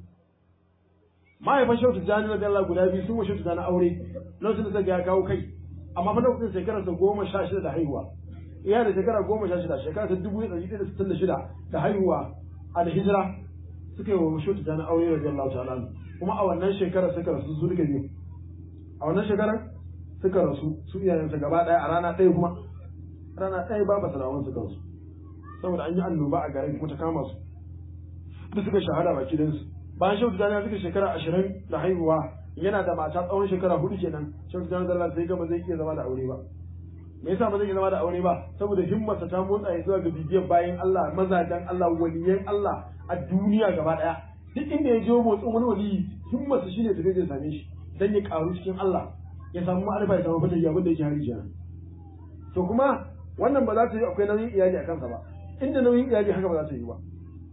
mahaifan shautu jani na dalla guda biyu sun wa shautu jani aure lokacin da ya kawo kai amma fa lokacin shekararsa goma sha shida da haihuwa iya da shekara goma sha shida shekara ta dubu ɗari ɗaya da sittin da shida da haihuwa a da hijira suka yi wa shautu jani aure radiyallahu ta'ala kuma a wannan shekarar suka rasu su duka biyu a wannan shekarar suka rasu su iyayensa gaba ɗaya a rana ɗaya kuma rana ɗaya ba ba salawan suka rasu saboda an yi annoba a garin kuma ta kama su duk suka shahada baki ɗinsu bayan shehu tijjani suka shekara ashirin da haihuwa yana da mata tsawon shekara hudu kenan shehu tijjani da sai gama zai iya zama da aure ba me yasa ba zai iya zama da aure ba saboda himmarsa ta motsa ya zuwa ga bibiyar bayan Allah mazajen Allah waliyan Allah a duniya gaba daya duk inda ya je motsin wani waliyi himmarsa shine ta zai same shi dan ya karu cikin Allah ya samu ma'arifa ya samu fata ya abin da yake hari kenan to kuma wannan ba za ta yi akwai nauyin iyali a kansa ba inda nauyin iyali haka ba za ta yi ba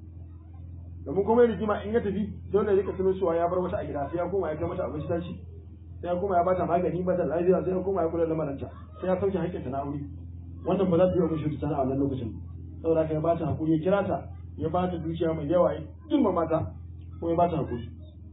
domin kuma rigima in ya tafi dole ya rika tuno cewa ya bar mata a gida sai ya koma ya kai mata abinci ta ci sai ya koma ya bata magani bata lafiya sai ya koma ya kula da maranta sai ya sauke haƙƙinta na aure wannan ba za ta yi wa mishi tana a wannan lokacin saboda haka ya bata hakuri ya kira ta ya bata dukiya mai yawa ya girma mata ko ya bata hakuri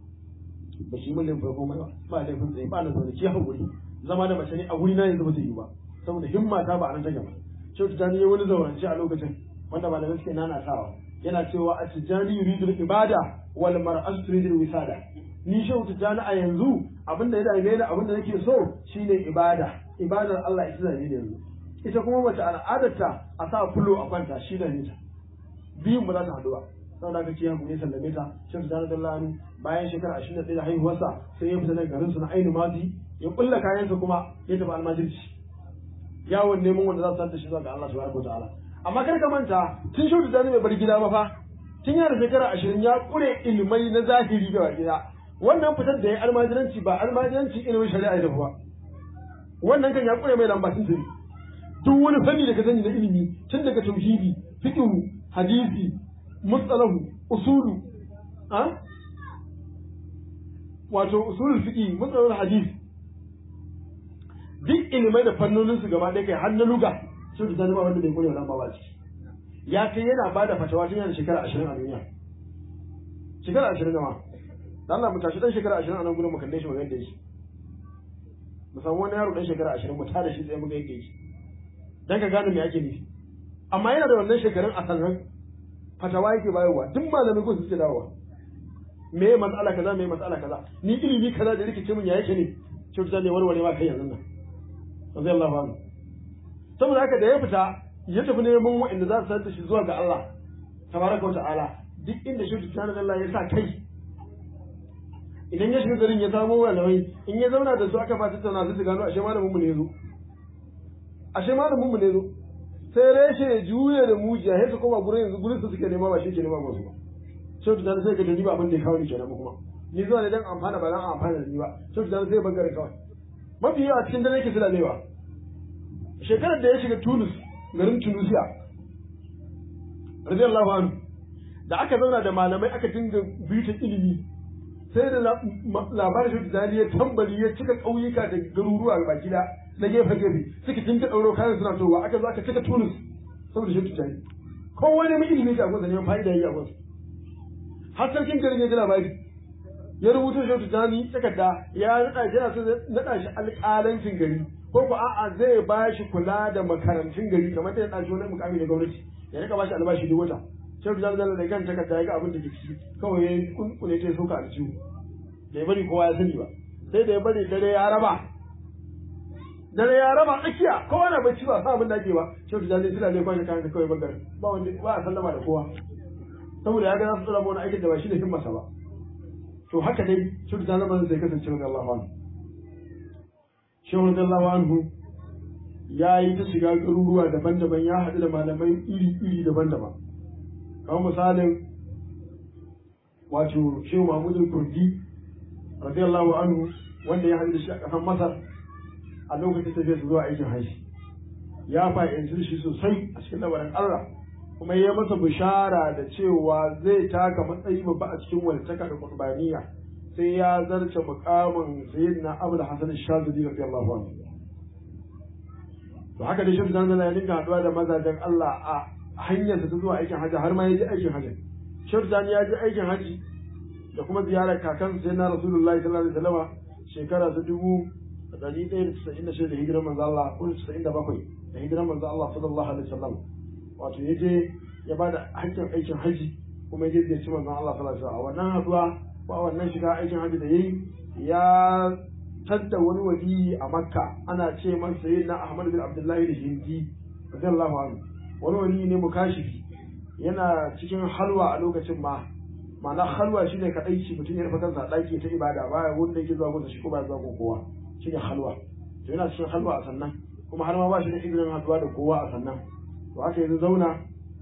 ba shi mun laifin komai ba ba laifin tsaye ba na zaune ki hakuri zama da mace ne a wuri na yanzu ba zai yi ba saboda himma ta ba a nan take ba shehu ta ne wani zaurance a lokacin wanda malamai suke nanatawa yana cewa a tijjani yuridul ibada wal mar'atu turidul wisada ni shehu tijjani a yanzu abinda ya dame ni abinda nake so shine ibada ibadar Allah ita zane ne yanzu ita kuma mace al'adarta a sa fulo a kwanta shi da nita biyun ba za ta haɗu ba saboda haka ciyan ne sallame ta shehu tijjani dallani bayan shekara 21 da haihuwarsa sai ya fita daga garin su na ainu madi ya kulla kayansa kuma ya tafi almajirci yawon neman wanda za su santa shi zuwa ga Allah subhanahu wa ta'ala amma kar ka manta tun shaudu da bai bar gida ba fa tun yana shekara ashirin ya kure ilmai na zahiri da gida wannan fitar da ya almajiranci ba almajiranci ilimin shari'a da ba wannan kan ya kure mai lamba tun tuni duk wani fanni da ka sani na ilimi tun daga tauhidi fiqh hadisi mustalahu usulu a wato usulul fiqh mustalahul hadisi duk ilimai da fannonin su gaba ɗaya kai har na luga sun ta zama wanda bai kure wannan ba ciki ya kai yana ba da fatawa tun yana shekara ashirin a duniya shekara ashirin da ma da Allah mu tashi dan shekara ashirin a nan gudun mu kalle shi mu gaida shi mu samu wani yaro dan shekara ashirin mu tada shi tsaye mu gaida shi dan ka gane me ake nufi amma yana da wannan shekarun a sannan fatawa yake bayarwa duk malamin ko suke dawowa me matsala kaza me matsala kaza ni ilimi kaza da rikice mun ya yake ne cutar ne warware ma kai yanzu nan radiyallahu anhu saboda haka da ya fita ya tafi neman waɗanda za su santa shi zuwa ga Allah tabaraka wa ta'ala duk inda shi tijjani Allah ya sa kai idan ya shiga garin ya samo malamai in ya zauna da su aka ba tattauna su gano ashe malamin mu ne zo ashe malamin mu ne zo sai reshe ya juye da mujiya sai su koma gurin yanzu gurin su suke nema ba shi ke nema ba su ba sai tijjani sai ka da ni ba abin da ya kawo ni kenan kuma ni zuwa ne dan amfana ba dan amfana da ni ba sai tijjani sai bangare kawai mafi yawa cikin dare yake sulalewa shekarar da ya shiga Tunis garin Tunisia radiyallahu anhu da aka zauna da malamai aka dinga bita ilimi sai da labarin shi da ya tambari ya cika ƙauyuka da garuruwa baki da na gefe gefe suka tinta ɗauro kayan suna towa aka zo aka cika Tunis saboda shi tijani kowa ne mai ilimi ga gwamnati ne fa'ida ya gwamnati har sarkin garin ya ji labari ya rubuta shi tijani takarda ya naɗa shi yana so naɗa shi alƙalancin gari ko ko a'a zai ba shi kula da makarantun gari kamar da ya ɗaci wani mukami da gwamnati ya rika ba shi albashi duk wata sai da zalla da kan takarda ya ga abin da ke ciki kawai ya kunkune ta sauka a ciwo da ya bari kowa ya sani ba sai da ya bari dare ya raba dare ya raba tsakiya kowa na bacci ba sa abin da ake ba sai da zalla suna ne kwashe kayan ka kawai bangar ba wanda ba a sallama da kowa saboda ya ga za su tsara wani aikin da ba shi da himmarsa ba to haka dai sai da zalla zai kasance wa Allah wani shehu radiyallahu anhu ya yi ta shiga garuruwa daban-daban ya haɗu da malamai iri-iri daban-daban kamar misalin wato shehu mahmudul kurdi radiyallahu anhu wanda ya haɗu da shi a ƙasar masar a lokacin tafiya su zuwa aikin haishi ya fahimci shi sosai a cikin lamarin allah kuma ya masa bishara da cewa zai taka matsayi babba a cikin walitaka da kurbaniya sai ya zarce mukamin sayyidina abul hasan shazili radiyallahu anhu to haka dai shi dan ya dinga haduwa da mazajen Allah a hanyar ta zuwa aikin haji har ma ya je aikin haji shi dan ya je aikin haji da kuma ziyarar kakan sayyidina rasulullahi sallallahu alaihi wasallam shekara ta dubu da ɗari ɗaya da casa'in da shida da hijirar manzo Allah ko casa'in da bakwai da hijirar manzo Allah sallallahu alaihi wasallam wato ya je ya ba da hakkin aikin haji kuma ya je ziyarci manzo Allah sallallahu alaihi wasallam a wannan haduwa ba wannan shiga aikin hajji da yayi ya tadda wani wali a makka ana ce man sayyidina ahmad bin abdullahi da hindi radiyallahu anhu wani wali ne mukashifi yana cikin halwa a lokacin ma ma'ana halwa shine kadaici mutum ya rufe kansa a daki ta ibada ba wanda yake zuwa gunsa shi ko ba zuwa gun kowa shine halwa to yana cikin halwa a sannan kuma har ma ba shi da izinin haduwa da kowa a sannan to haka yanzu zauna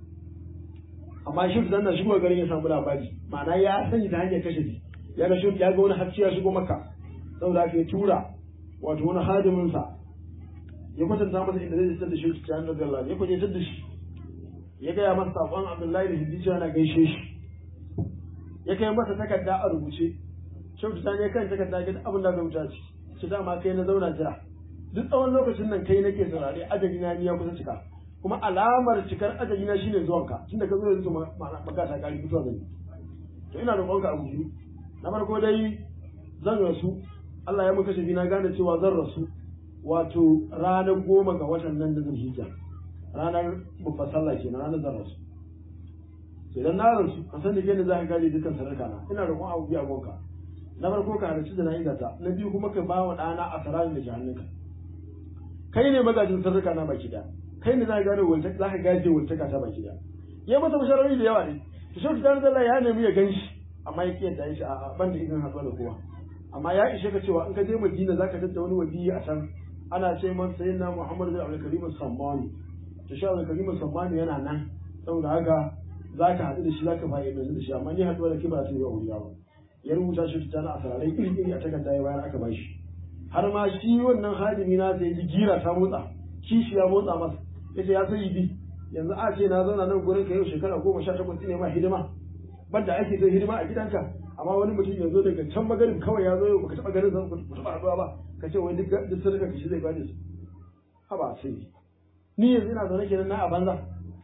amma shi da nan shigo garin ya samu labari ma'ana ya sani ta hanyar kashe shi ya ga shi ya ga wani hacci ya shigo maka saboda haka ya tura wato wani hadimin sa ya kwatanta masa inda zai tsada da shi ta hannun Allah ya kwaje da shi ya gaya masa sakon Abdullahi da Hiddici yana gaishe shi ya kai masa takarda a rubuce shi ta ne kan takarda ga abin da zai wuta ci shi dama kai na zauna jira duk tsawon lokacin nan kai nake saurare ajali na ya kusa cika kuma alamar cikar ajali na shine zuwanka tunda ka zo yanzu magata kari fitowa zai to ina roƙonka a guji na farko dai zan rasu Allah ya muka shafi na gane cewa zan rasu wato ranar goma ga watan nan da zan hijja ranar mufassalla kenan ranar zan rasu to idan na rasu ka san da yadda za ka gane dukkan sararka na ina roƙon abu biya gonka na farko ka halarci da na ta na biyu kuma ka ba wa ɗana a sararin da jahannunka kai ne magajin sararka na baki da kai ne za ka gane wulta za ka gaje wultaka ta baki da ya masa basharori da yawa ne to shi ta Allah ya nemi ya gan shi amma ya kiyar da shi a ban da izinin haɗuwa da kowa amma ya ishe ka cewa in ka je Madina za ka tattara wani waliyi a can ana ce man sayyidina Muhammad bin Abdul Karim Sammani to shi Abdul Karim Sammani yana nan saboda haka za ka haɗu da shi za ka fa'idantu da shi amma ni haɗuwa da kibra ta yi wa wuriya ba ya rubuta shi ta na asararai iri iri a takarda ya bayar aka bashi har ma shi wannan hadimi na sai ji gira ta motsa kishi ya motsa masa yace ya sai bi yanzu a ce na zauna nan gurin ka yau shekara goma sha takwas ne ma hidima banda ake zai hidima a gidanka amma wani mutum ya zo daga can magarin kawai ya zo yau baka taɓa ganin zan ku taɓa haɗuwa ba ka ce wai duk duk sadaka ka shi zai bani su haba sai ni yanzu ina zaune kenan na a banza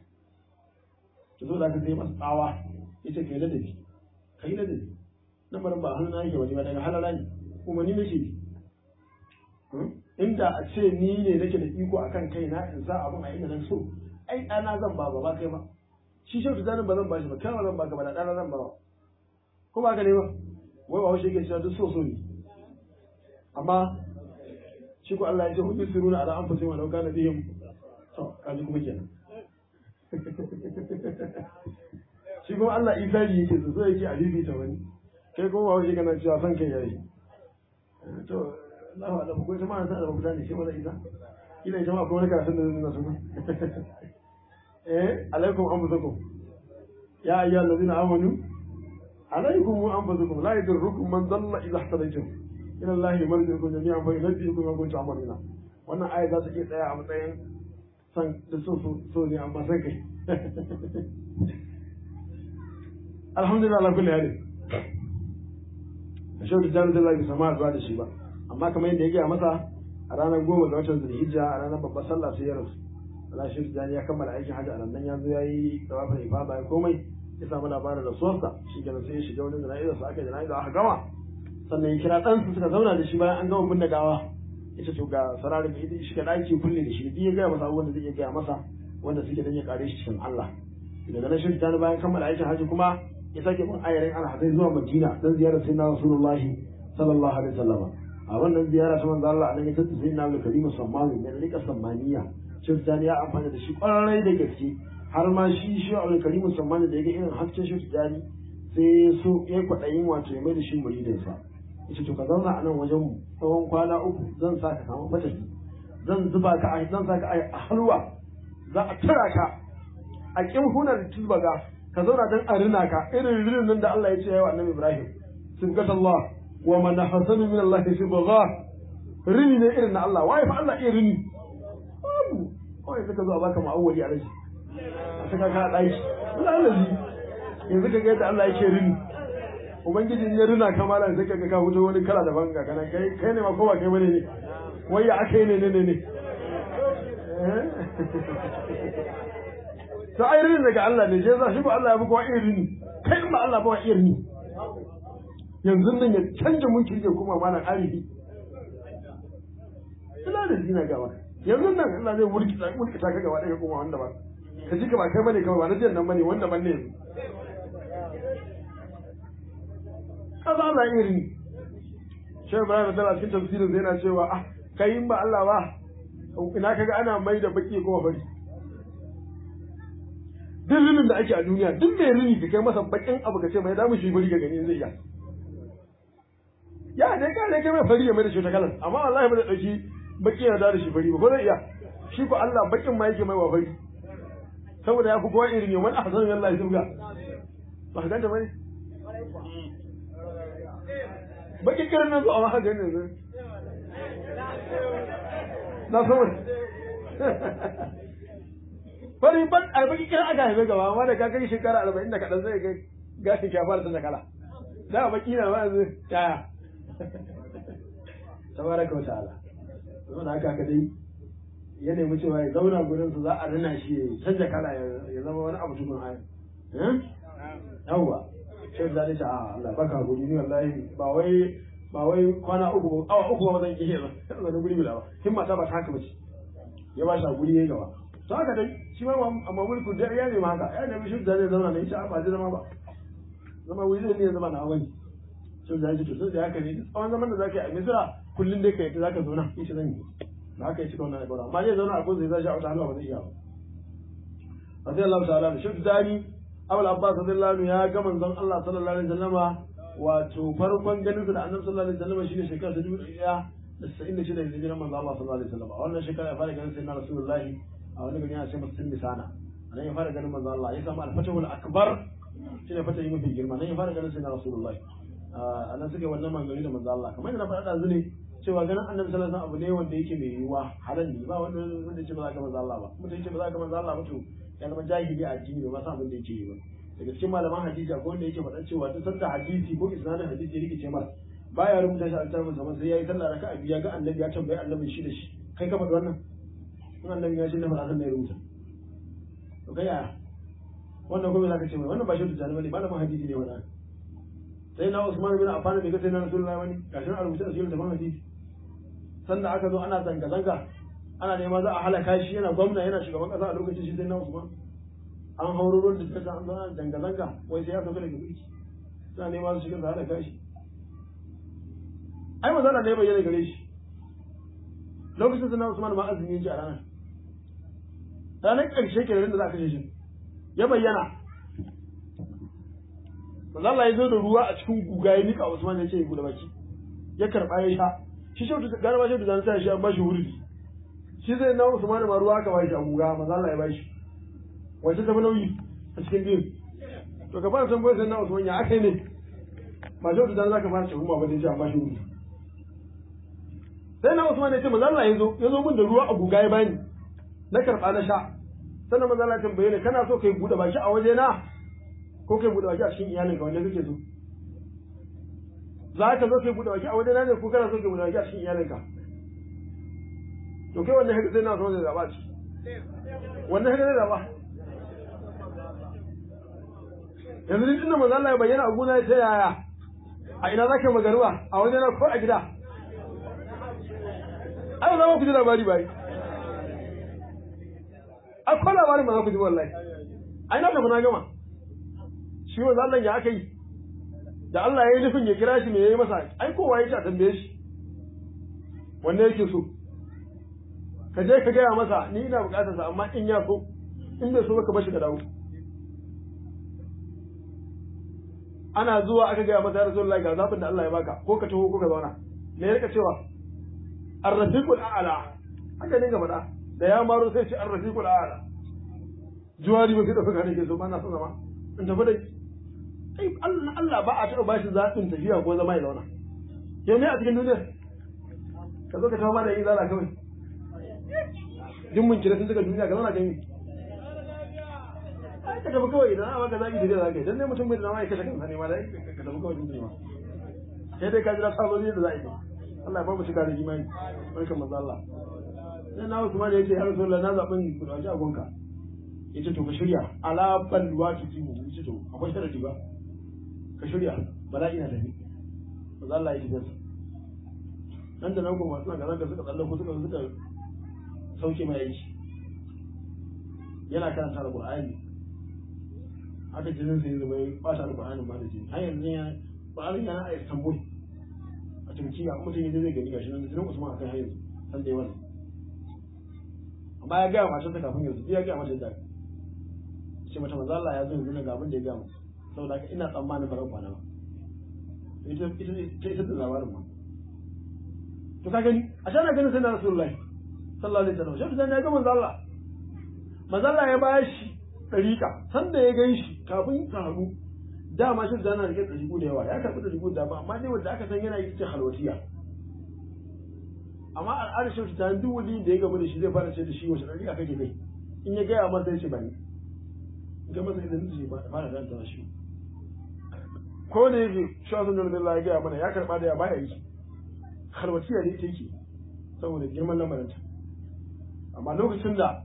ki zo da ka sai masa tsawa yace kai ladabi kai ladabi lamarin ba hannu na yake wani ba daga halala ne kuma ni nake bi inda a ce ni ne nake da iko akan kaina in sa abin a inda nan so ai ɗana zan ba ba kai ba shi shi ta ba zan ba shi ba kai ba zan ba ka ba da ɗana zan ba ko ba ka ne ba wai ba wasu yake cewa duk so so ne amma shi ko Allah ya ce hudu siruna ala anfusihim wa law kana bihim to kaji kuma kenan shi kuma Allah isa ji yake so so yake a bibita wani kai kuma ba wajen kana cewa son kai yayi to Allah Allah ko ita ma san da mutane shi wala isa ina ita ma akwai wani karatun da zai nasu eh alaikum anfusakum ya ayyuhal ladina amanu alaikum anfusakum la yadurrukum man dalla idha ihtadaytum ila Allah marji'ukum jami'an fa yunabbi'ukum bima kuntum ta'maluna wannan aya za ta iya tsaya a matsayin san da so so ne amma sai kai alhamdulillah ala kulli hali da shaudu jami'in da lafi sama zuwa da shi ba amma kamar yadda ya gaya masa a ranar goma ga watan zulhijja a ranar babbar sallah sai ya rasu Allah shi jani ya kammala aikin hajji a nan ya zo ya yi tawafin ifada ya komai ya samu labarin rasuwarsa shi kenan sai ya shiga wani jana'izar sa aka jana'izar aka gama sannan ya kira ɗansa suka zauna da shi bayan an gama binne gawa ya ce to ga sararin ya shiga ɗaki kulle da shi duk ya gaya masa abubuwan da zai iya gaya masa wanda suke dan ya kare shi cikin Allah daga nan shi jani bayan kammala aikin hajji kuma ya sake bin ayarin alhazai zuwa madina don ziyarar sai na rasulullahi sallallahu alaihi wasallam a wannan ziyara ta manzo Allah annabi ta sai na karimu sammani ne rika sammaniya shi tijani ya amfana da shi kwarai da gaske har ma shi shi al karimu sammani da yaga irin hasken shi tijani sai so ya kwadayin wato ya mai da shi muridin sa yace to ka zauna a nan wajen mu tsawon kwana uku zan sa ka samu fataki zan zuba ka a zan sa ka a halwa za a tura ka a kimhunar tilbaga ka zauna dan a rina ka irin rinin nan da Allah ya ce yawa annabi Ibrahim sibgat Allah wa man hasanu min Allah sibgha rini ne irin na Allah wai fa Allah iya rini babu kawai suka zo a baka ma'awwali a rashi a saka ka daki lalazi yanzu ka ga yadda Allah yake rini ubangiji in ya rina ka malam sai ka ga ka fito wani kala daban ga kana kai kai ne ma ko ba kai bane ne wai ya akai ne ne ne ne to ai rini daga Allah ne je za shi ba Allah ya buga wa irin kai in ba Allah ba wa irin yanzu nan ya canja mulki ya kuma malam arifi ina da zina gaba yanzu nan Allah zai mulki ta mulki ta kaga wadai kuma wanda ba ka ji ka ba kai bane kawai ba na jiyan nan bane wanda ban ne kaza Allah irin Shehu Ibrahim da cikin tafsirin zai yana cewa ah kai in ba Allah ba ina kaga ana mai da baki kuma fari duk rinin da ake a duniya duk mai rini ka kai masa bakin abu ka ce mai damu shi bari ga gani zai iya ya dai ka dai kai mai fari ya mai da shi ta kalan amma wallahi ba zai dauki baki ya da shi fari ba ko zai iya shi ko Allah bakin ma yake mai wa fari saboda ya fi kowa irin yawan ahsan Allah ya zubga ba ka ganta bane baki kiran nan zuwa haka ne zai na saboda fari ban a baki kiran aka haife gaba amma da ka kai shekara arba'in da kaɗan zai kai gashin ya fara canza kala da baki na ma yanzu yaya tabaraka wa ta'ala don haka haka dai ya nemi cewa ya zauna gurin su za a rina shi ya canza kala ya zama wani abu tukun ayi yawwa shi da zai ce a Allah baka guri ni wallahi ba wai ba wai kwana uku awa uku ba zan iya ba zan guri bila ba himma ta ba ta haka bace ya ba shi a guri ya gaba to haka dai shi ma amma mulku da ya nemi haka ya nemi shi da zai zauna ne shi ba zai zama ba zama wuri zai ne zama na wani shi da zai to sai haka ne tsawon zaman da zaka yi a misira kullun dai kai zaka zauna shi zan yi da haka ya cika wannan alƙawari amma zai zauna a ko zai zashi a wata hannu ba zai iya ba رضي الله تعالى عنه شوف داني أبو العباس رضي الله عنه يا كمن زن الله صلى الله عليه وسلم wato farkon ganin da annabi sallallahu alaihi wasallam shine shekara ta dubu ɗaya da sa'in da shida hijiran manzo Allah sallallahu alaihi wasallam a wannan shekara ya fara ganin sayyidina rasulullahi a wani gari yana ce masa sunni sana nan ya fara ganin manzo Allah ya samu al-fatahul akbar shine fatahi mafi girma nan ya fara ganin sayyidina rasulullahi a nan suke wannan manzoni da manzo Allah kamar yadda na faɗa ɗazu ne cewa ganin annabi sallallahu alaihi wasallam abu ne wanda yake mai yiwuwa halal ne ba wanda wanda ce ba za ka manzo Allah ba mutum yake ba za ka manzo Allah ba to ya zama jahili a addini ba san abin da yake yi ba daga cikin malaman hadisi akwai wanda yake faɗan cewa duk sanda hadisi ko isnadin hadisi ya rikice masa baya rubuta shi a littafin sa sai yayi sallah raka'a biya ga annabi ya tambayi annabi shi da shi kai ka faɗi wannan in annabi ya shi ne faɗa sannan ya rubuta to kai yaya wannan gobe zaka ce mai wannan ba shi da bane malamin hadisi ne wannan sai na Usman bin Affan bai ga sai na Rasulullahi wani gashin a rubuta a cikin littafin hadisi sanda aka zo ana zanga zanga ana nema za a halaka shi yana gwamna yana shugaban kasa a lokacin shi sai na Usman an hauro ruwan da suka an zo ana zanga zanga wai sai ya sauka daga mulki suna nema su shiga su halaka shi ai mazana ne bayyana gare shi lokacin sai na Usman ma azumi yake a ranar ranar ƙarshe ke da za a kashe shi ya bayyana manzo Allah ya zo da ruwa a cikin guga ya nika Usman ya ce ya guda baki ya karba ya sha shi shi da garba shi da sai shi an bashi wurdi shi zai na Usman ma ruwa aka bashi a guga manzo Allah ya bashi wace ta nauyi a cikin biyu to ka fara tambayar sai na Usman ya akai ne ba shi da zaka fara tuhuma ba dai an bashi wurdi sai na Usman ya ce manzo Allah ya zo ya zo min da ruwa a guga ya bani na karba na sha sannan manzo Allah ya tambaye ni kana so kai bude baki a waje na ko kai bude baki a cikin iyalinka wanda kake so za ka zo kai bude baki a wajen ne ko kana so kai bude baki a cikin iyalinka to kai wannan haka sai na so zai zaba ci wannan haka zai zaba yanzu duk inda manzo Allah ya bayyana a gona ta yaya a ina zaka magaruwa a wajen ko a gida ai za ku ji labari bai akwai labarin ma za ku ji wallahi ai na tafi na gama shi wanzu Allah ya aka yi da Allah ya yi nufin ya kira shi me yayi masa ai kowa ya ce a tambaye shi wanda yake so ka je ka gaya masa ni ina bukatar sa amma in ya so in bai so ka bashi ka dawo ana zuwa aka gaya masa ya rasulullahi ga zabin da Allah ya baka ko ka taho ko ka zauna me ya rika cewa ar-rafiqul a'la haka ne ga faɗa da ya maro sai ce ar-rafiqul a'la juwari ba sai da fuka ne ke so ba na son zama in tafi da kai Allah Allah ba a taɓa bashi zaɓin tafiya ko zama ya zauna yau ne a cikin duniyar ka zo ka tawo ma da yin zala kawai duk mun kira sun daga duniya ka zauna kan yi ai ka tafi kawai idan aka zaɓi tafiya za ka yi dan ne mutum bai da zama ya kashe kansa ne ma da ka tafi kawai duniya sai dai ka jira sabon da za a yi Allah ya ba mu shiga da imani barkan manzo Allah sai na Usman ya ce ya Rasulullah na zaɓin ku da a gonka yace to ka shirya ala balwa ta jibu yace to akwai sharadi ba ka shirya bala'i na tafi ba Allah ya ji gasa nan da nan kuma suna ga zaka suka tsalle ko suka suka sauke mai aiki yana karanta alqur'ani haka jinin sai zama ya bata alqur'ani ba da jini har yanzu ya Qur'ani yana a Istanbul a Turkiya mutum yanzu zai gani gashi nan jinin Usman akai har yanzu san dai wannan amma ya gaya matarsa kafin yanzu ya gaya mata da ce mata manzo Allah ya zo yanzu ga abin da ya gama saboda haka ina tsammanin ba kwana ba ita ita ita ita da labarin ma to ka gani a shana ganin sai na Rasulullahi sallallahu alaihi wasallam shi ya ga manzo Allah manzo Allah ya bayar shi dariƙa sanda ya gan shi kafin ka haɗu dama shi da na rike dariƙu da yawa ya karɓi dariƙu da ba amma ne wanda aka san yana yi ce halwatiya amma al'adar shi ta duk wani da ya gaba da shi zai fara ce da shi wace dariƙa kake kai in ya gaya masa ya ce ba ni ga masa idan zai ba fara danta shi ko da yake shafin da Allah ya gaya mana ya karba da ya baya yi halwatiya ne ita yake saboda girman lamarinta amma lokacin da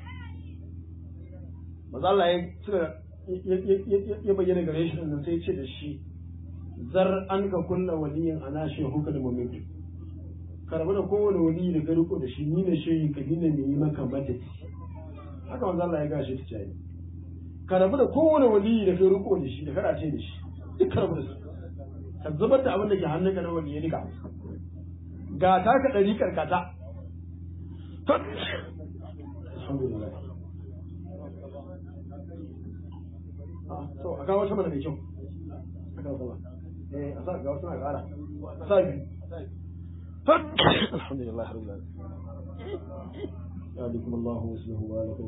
maza Allah ya suka ya bayyana gare shi nan sai ce da shi zar an ka kulla waliyin ana shehu ka da mamitu ka rabu da kowane wali da ka riko da shi ni ne shehi ka ni ne mai yi maka madadi haka maza Allah ya gashi ta jayi ka rabu da kowane wali da kai riko da shi da kada ce da shi duk ka rabu da su ka zubar da abin da ke hannunka na wani ya rika ga ta ka ɗari karkata alhamdulillah to a kawo sama da mai kyau a kawo sama eh a sa ga wasu na ƙara a sa biyu alhamdulillah rabbil alamin يهديكم الله ويصلح بالكم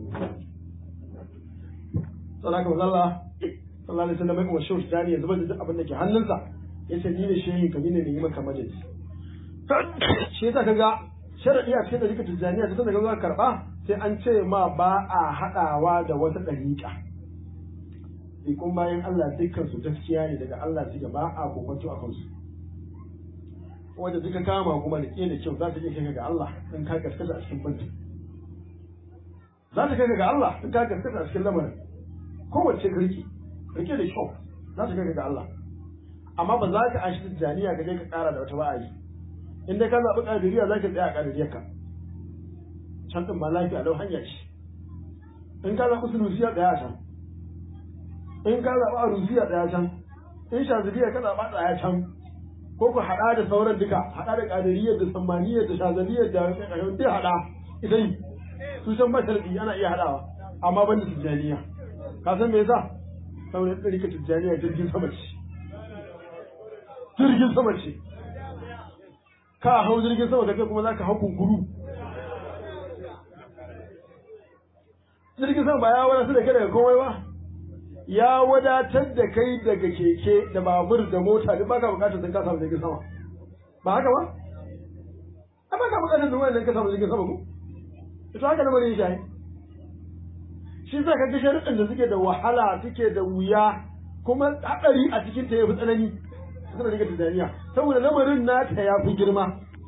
sadaka wa Allah sallallahu alaihi wasallam wa shehu tani ya zubar da duk abin da ke hannunsa ya ce ni ne shehin ka ni ne yi maka majalis shi yasa kaga sharadi a cikin dariƙa tijaniya ta daga zuwa karba sai an ce ma ba a haɗawa da wata dariƙa ikon bayan Allah dukkan su gaskiya ne daga Allah suke ba a kokonto a kansu wanda suka kama kuma da da kyau za ta iya kai ga Allah in ka gaskata a cikin banki za ta kai ga Allah in ka gaskata a cikin lamarin kowace rike rike da kyau za ta kai ga Allah amma ba za ka an shi janiya ka je ka kara da wata ba'ayi in dai ka zaɓi ƙadiriya za ka tsaya a ƙadiriyar ka can ɗin ba lafiya lau hanya ce in ka zaɓi sulusiya ɗaya a can in ka zaɓi arusiya ɗaya can in shaziliya ka zaɓa ɗaya can ko ku haɗa da sauran duka haɗa da ƙadiriyar da sammaniyar da shazaliyar da ƙarfin duk haɗa idan su san ba sharadi ana iya hadawa amma ban da tijjaniya ka san me yasa saboda ɗarika tijjaniya jirgin sama ce jirgin sama ce ka hau jirgin sama kace kuma zaka hau kunkuru jirgin sama ba ya wadatar da kai daga komai ba ya wadatar da kai daga keke da babur da mota duk baka bukatar sai ka samu jirgin sama ba haka ba a baka bukatar da wannan ka samu jirgin sama ko ito haka lamarin shi shi sa ka ga sharuɗin da suke da wahala suke da wuya kuma haɗari a cikin ta yafi tsanani suna rike tunaniya saboda lamarin nata ya fi girma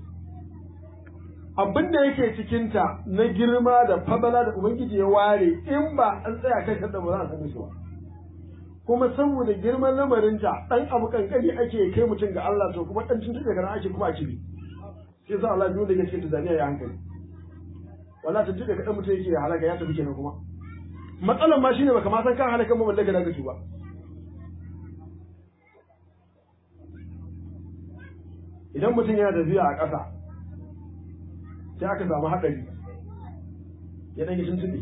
abin da yake cikinta na girma da fabala da ubangiji ya ware in ba an tsaya kai da ba za a same shi ba kuma saboda girman lamarinta dan abu kankani ake kai mutum ga Allah to kuma dan tuntuɓe kana ake kuma a kibi shi yasa Allah duk da yake cikin tunaniya ya hankali wala tuntuɓe kaɗan mutum yake ya halaka ya tafi kenan kuma matsalan ma shine baka ma san kan halakan mu daga daga ba idan mutum yana tafiya a ƙasa sai aka samu haɗari ya ɗan yi tuntuɓe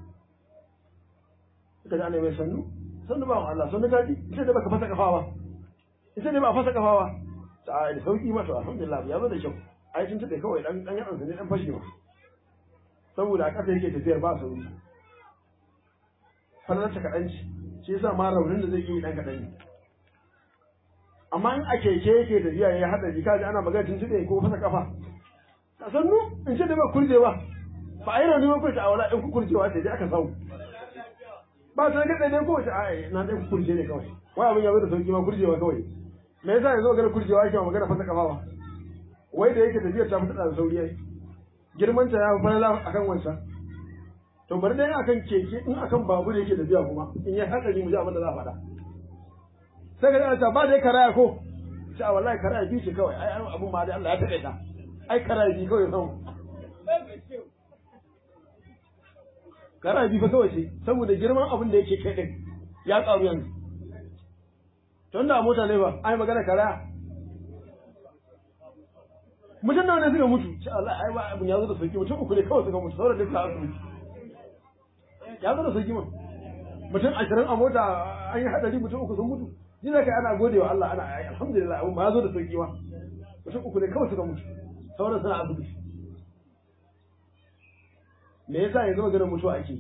suka ji ana mai sannu sannu ba Allah sannu gaji ita da baka fasa kafa ba ita ne ba a fasa kafa ba ta a da sauki mata alhamdulillah ya zo da kyau ai tuntuɓe kawai ɗan ɗan yaɗansa ne ɗan fashe ma saboda a ƙasa yake tafiyar ba sauri farnarta kaɗan ce shi yasa ma raunin da zai yi ɗan kaɗan ne amma in a keke yake tafiya ya haɗa jika ji ana magana tuntuɓe ko fasa kafa ka sannu in ce da ba kurjewa ba a yi rauni ba ko ta awala in ku kurjewa ce dai aka samu ba ta ga ɗaya ko ta a na ɗaya ku kurje ne kawai wai abin ya zo da sauki ma kurjewa kawai me yasa yanzu magana kurjewa yake magana fasa kafa ba wai da yake tafiyar ta fita da sauri yayi girman ta ya fi falala akan wancan to bari dai akan keke in akan babur yake tafiya kuma in ya hatsari mu ji abin da za a faɗa sai ka ta ba dai karaya ko sai a wallahi karaya bi ce kawai ai abun ma dai Allah ya taɓa ta ai karaya bi kawai san karaya bi fa kawai ce saboda girman abin da yake kai din ya karu yanzu tun da mota ne ba ai magana karaya mutum da wanda suka mutu sai Allah ai ba abin ya zo da sauki mutum uku ne kawai suka mutu sauran duka asibiti ya zo da sauki mun mutum ashirin a mota an yi hadari mutum uku sun mutu ji da kai ana gode wa Allah ana ai alhamdulillah abun ba ya zo da sauki ma mutum uku ne kawai suka mutu sauran suna asibiti me yasa yanzu maganar mutuwa ake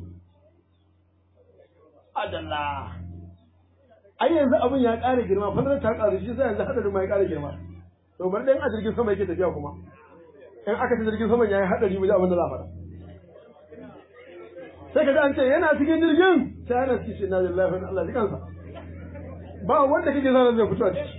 adalla ai yanzu abin ya ƙara girma fadar ta ƙaru shi sai yanzu hadarin ma ya ƙara girma to bari dan a jirgin sama yake tafiya kuma in aka ci jirgin sama yayi hadari mu ji abin da za a faɗa sai ka ji an ce yana cikin jirgin sai ana cikin shi na lillahi wa Allah jikansa ba wanda kake zanen zai fito a ciki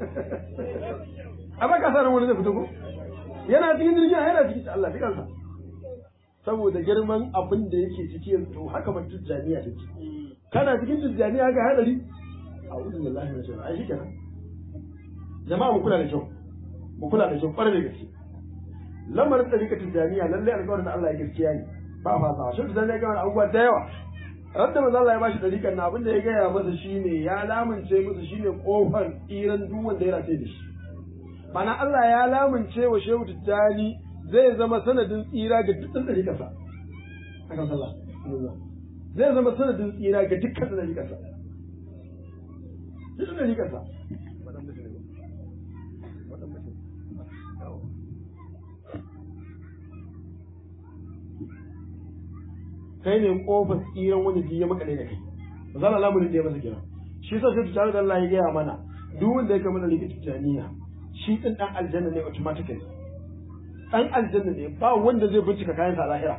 a baka sa ran wani zai fito ko yana cikin jirgin yana cikin Allah jikansa saboda girman abin da yake ciki yanzu to haka man tijjaniya take kana cikin tijjaniya ga hadari a'udhu billahi minash shaitanir ai shikenan jama'a mu kula da kyau mu kula da kyau kwarai da gaske lamarin ɗarika tijjaniya lallai alƙawarin da Allah ya gaskiya ne ba fasa shi tijjaniya ga abubuwa da yawa Radda maza Allah ya bashi ɗarikan na abin da ya gaya masa shine ya lamunce musu shine kofar tsiran duk wanda ya race da shi mana Allah ya lamunce wa shehu tijjani zai zama sanadin tsira ga dukkan ɗarikarsa akan sallah zai zama sanadin tsira ga dukkan ɗarikarsa dukkan ɗarikarsa kai ne kofar tsiran wanda ji ya makale da kai ba za lamurin da ya masa kira shi sa sai tare da Allah ya gaya mana duk wanda ya kama da likita tijaniya shi din dan aljanna ne automatically dan aljanna ne ba wanda zai bincika kayan sa lahira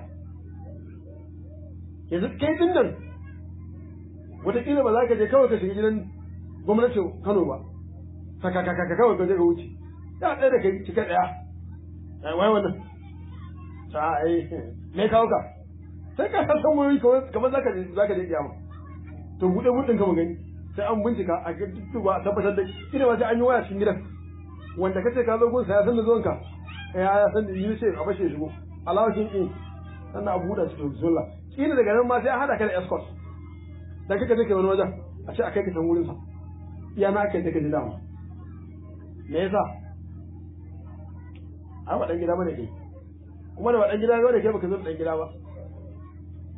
yanzu kai din nan wataƙila ba za ka je kawai ka shiga gidan gwamnatin Kano ba saka kaka ka kawai ka je ka wuce ya ɗaya da kai cika ɗaya wai wannan ta ai me kawo ka sai ka san san wuri kamar zaka je zaka je kiyama to bude budin ka gani sai an bincika a ga ba a tabbatar da ina ba sai an yi waya cikin gidan wanda kace ka zo gun sa ya san da zuwanka ya ya san da yi sai a bashe shigo alawashin in sannan a buɗe cikin bismillah kila daga nan ma sai an hada ka da escort dan kaka take wani wajen a ce a kai ka san wurin sa iya na kai take ji dama me yasa a wadan gida bane kai kuma da wadan gida bane kai baka zo da dan gida ba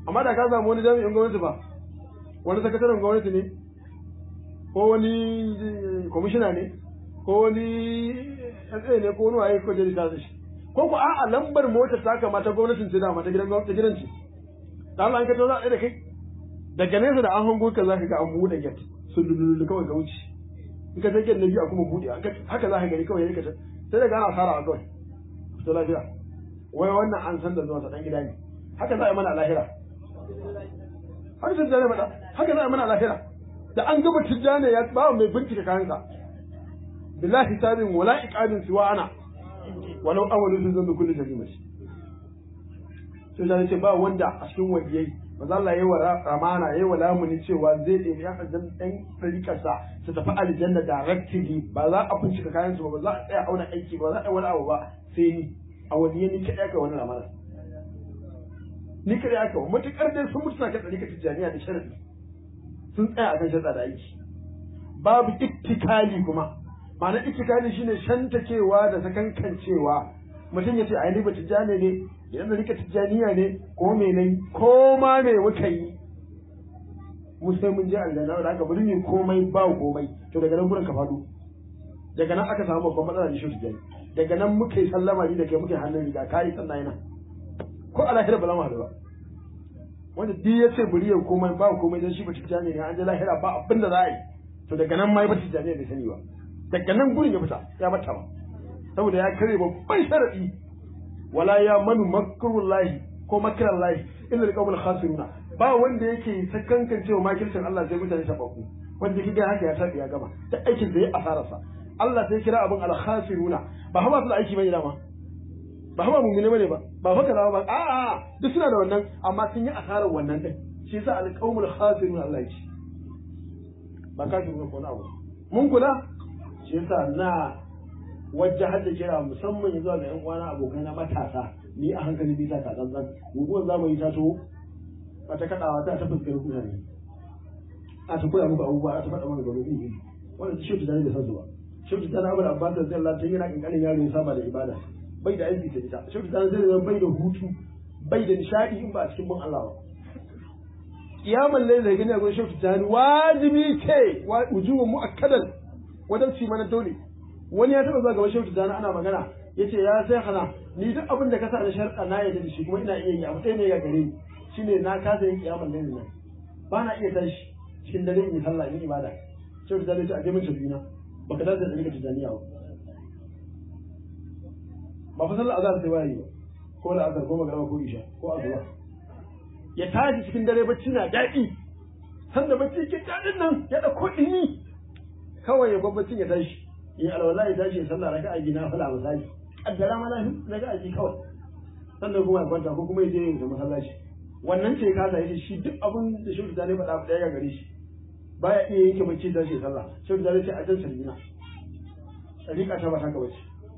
amma da ka samu wani jami'in gwamnati ba wani sakataren gwamnati ne ko wani kwamishina ne ko wani SA ne ko wani waye ko jari ta shi ko ku a'a lambar motar ta kamata gwamnatin ce dama ta gidan ta gidan ce da Allah an ka to za a da kai daga nesa da an hango ka za ka ga an buɗe gate sun lululu kawai ga wuce in ka take na biyu a kuma buɗe haka za ka gani kawai ya sai daga ana fara a kawai to lafiya wai wannan an san da zuwa ta dan gida ne haka za a yi mana a lahira har sun jane mata haka za a yi mana a lahira da an gaba tijjane ya ba mai bincika kayansa billahi sabin wala iqabin siwa ana walau awwalu sun zan kullu jami'a sai da ce ba wanda a cikin wajiyai manzo Allah yayi wa ramana yayi wa lamuni cewa zai ɗebi ya aljanna ɗan ɗariƙarsa su tafi aljanna directly ba za a bincika kayan su ba za a tsaya auna aiki ba za a yi wani abu ba sai ni a wani ni kaɗai aka wani ramana ni kaɗai aka wa matuƙar dai sun mutu na kan ɗariƙar tijjaniya da sharadi sun tsaya a kan shaɗa da aiki babu ittikali kuma ma'ana ittikali shine shantakewa da sakankancewa mutum ya ce a yi ba tijjani ne idan da rika tijjaniya ne ko me nan ko ma me muka yi mu sai mun je aljanna da aka bari ne komai ba komai to daga nan gurin ka faɗo daga nan aka samu babban matsala da shi tijjani daga nan muka yi sallama ni da kai muka yi hannun riga kai sannan yana ko a lahira ba za mu haɗu ba wanda duk ya ce bari ya komai ba komai dan shi ba tijjani ne an je lahira ba abin da za a yi to daga nan ma ya ba tijjani bai sani ba daga nan gurin ya fita ya bata ba saboda ya kare babban sharadi wala ya manu makrullahi ko makrallahi illa alqawmul khasiruna ba wanda yake sakankan cewa makircin Allah sai mutane tafaku wanda kike haka ya tafi ya gama da aikin da ya asararsa Allah sai kira abin al-khasiruna ba ha masu da aiki bane dama ba ha mu'mini bane ba ba fa kaza ba a a duk suna da wannan amma sun yi asarar wannan din shi yasa alqawmul khasiruna Allah ya ce ba kafiruna ko na abu mun kula shi yasa na wajen hadda kira musamman zuwa ga 'yan uwana abokai na matasa ni a hankali bisa ta tsantsan guguwar zamani ta to a ta kaɗawa ta ta fuskar kuna ne a ta koya muku abubuwa a ta faɗa mana gano iri wanda shi ta da san zuwa shi ta abu da abbas da zai Allah tun yana kankanin yaro ya saba da ibada bai da aiki ta ita shi ta zai zama bai da hutu bai da nishadi in ba a cikin bin Allah ba kiyaman laila gani a gurin shi ta wajibi ce wujuban mu'akkadan wajen ci mana dole wani ya taba zuwa gaban shehu tijjani ana magana ya ce ya sai hana ni duk abin da ka sa da sharɗa na yadda da shi kuma ina iya yi abu ɗaya ne ga gare ni shine na kasa yin kiyamar laili nan ba na iya tashi cikin dare in yi sallah in ibada shehu tijjani ya ce a je min shafina ba ka dace da rika tijjaniya ba ba fa sallah azhar sai waye ba ko da azhar ko magana ko isha ko asuba ya tashi cikin dare bacci na daɗi sanda bacci ke daɗin nan ya ɗauko ɗini kawai ya babbacin ya tashi in alwala ya tashi ya sallah raka'a gina fala misali kaddara ma lafi raka'a ji kawai sannan kuma ya kwanta ko kuma ya je yin ta masallaci wannan ce ka sa shi duk abin da shi da ne faɗa ɗaya ga gare shi baya iya yanke bacci tashi ya sallah shi da ce a jan sarjina sarika ta ba ta bace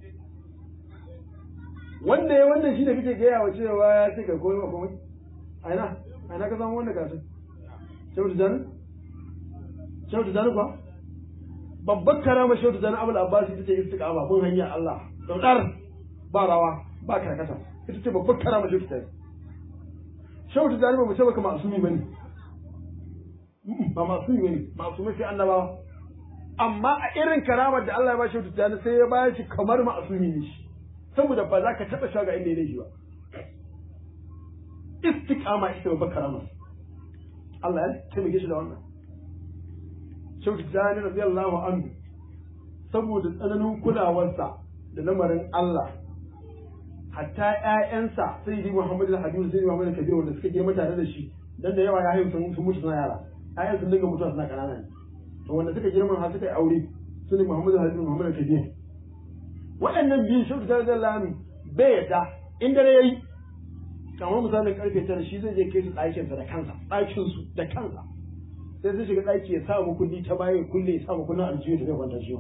wanda ya wannan shi da kake gaya wa cewa ya ce ka koyi ma komai a ina a ina ka samu wannan karatun shehu da jani shehu da jani kuwa babbar karama shehu da abul abbas ita ce istiqama kun hanya Allah daudar ba rawa ba karkata ita ce babbar karama shehu da shehu da ba mu ce baka masumi bane ba masumi bane masumi sai annabawa amma a irin karamar da Allah ya ba shehu da sai ya ba shi kamar masumi ne shi saboda ba za ka taba shaga inda ya shi ba istiqama ita babbar karama Allah ya taimake shi da wannan Shehu Tijjani radiyallahu anhu saboda tsananin kulawarsa da lamarin Allah hatta ƴaƴansa sai yi Muhammadu da Habibu sai Muhammadu Kabir wanda suka girma tare da shi dan da yawa ya haihu sun sun mutu suna yara ƴaƴan sun dinga mutuwa suna kanana ne to wanda suka girma har suka yi aure su ne Muhammadu Habibu Muhammadu Kabir waɗannan biyu Shehu Tijjani radiyallahu anhu bai yadda in dare yayi kamar misalin karfe tara shi zai je kai su ɗakinsa da kansa ɗakinsu da kansa sai zai shiga ɗaki ya sa kulli ta baya kulle ya sa kullun aljihu da zai kwanta ciwon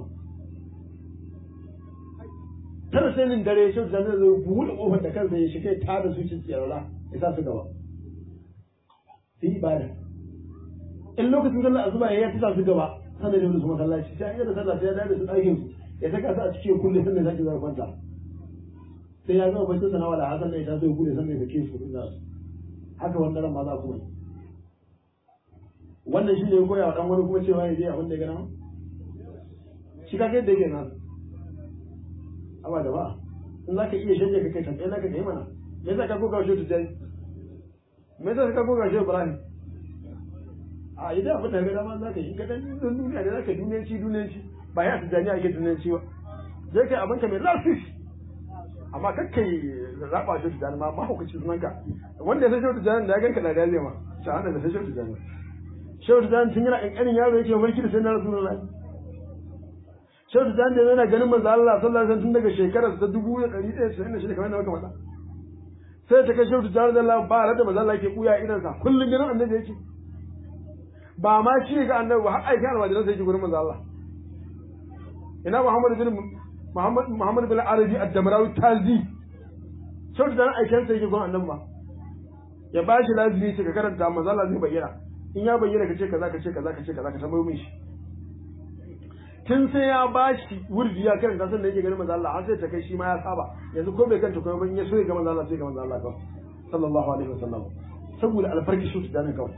tara sai nin dare shi da zai buɗe kofar da kansa ya shiga ta da su cin tsirara ya sa su gaba sai ibada in lokacin sallar azuba ya ta sa su gaba sannan da su masallaci sai an yi da sallah sai ya dawo da su ɗakin su ya saka su a cikin kulle sannan zaki zai kwanta sai ya zama bacin sanawa da hasan da ya taso ya kulle sannan ya sake su kuɗin su haka wannan ran ma za ku yi wannan shi ne ya koya wa dan wani kuma cewa ya je abin da ya gana shi ka kai da yake nan amma da ba in za ka iya shanye ka kai kan ɗaya ka kai mana me yasa ka koka shi tujani me yasa ka koka shi ibrahim a idan abin da ga dama za ka yi in ka dan duniya da za ka duniyanci duniyanci ba ya tujani ake duniyanci ba zai kai abin ka mai lafiya amma kakkai zaɓa shi tujani ma mahaukaci sunanka wanda ya san shi tujani da ya ganka da dariya ma shahada da san shi tujani shehu tijjani tun yana ƙanƙanin yaro yake mulki da sayyidina rasulullahi shehu tijjani da yana ganin manzo Allah sallallahu alaihi wasallam tun daga shekarar ta dubu da ɗari ɗaya da shida kamar yadda muka faɗa sai ta kai shehu tijjani da Allah ba da manzo Allah yake kuya idan sa kullun ganin annabi yake ba ma shi ga annabi ba har aikin almajiran sai yake gurin manzo Allah ina Muhammad bin Muhammad Muhammad bin Arabi ad-Damrawi Tazi shehu tijjani aikin sa yake gurin annabi ba ya bashi lazimi ce ka karanta manzo Allah zai bayyana in ya bayyana ka ce kaza ka ce kaza ka ce kaza ka tambayo min shi tun sai ya bashi wurdi ya karanta san da yake ganin manzo Allah har sai ta kai shi ma ya saba yanzu ko bai kanta kuma ban ya so ya ga manzo Allah sai ga manzo Allah kawai sallallahu alaihi wasallam saboda alfarki shi da kawai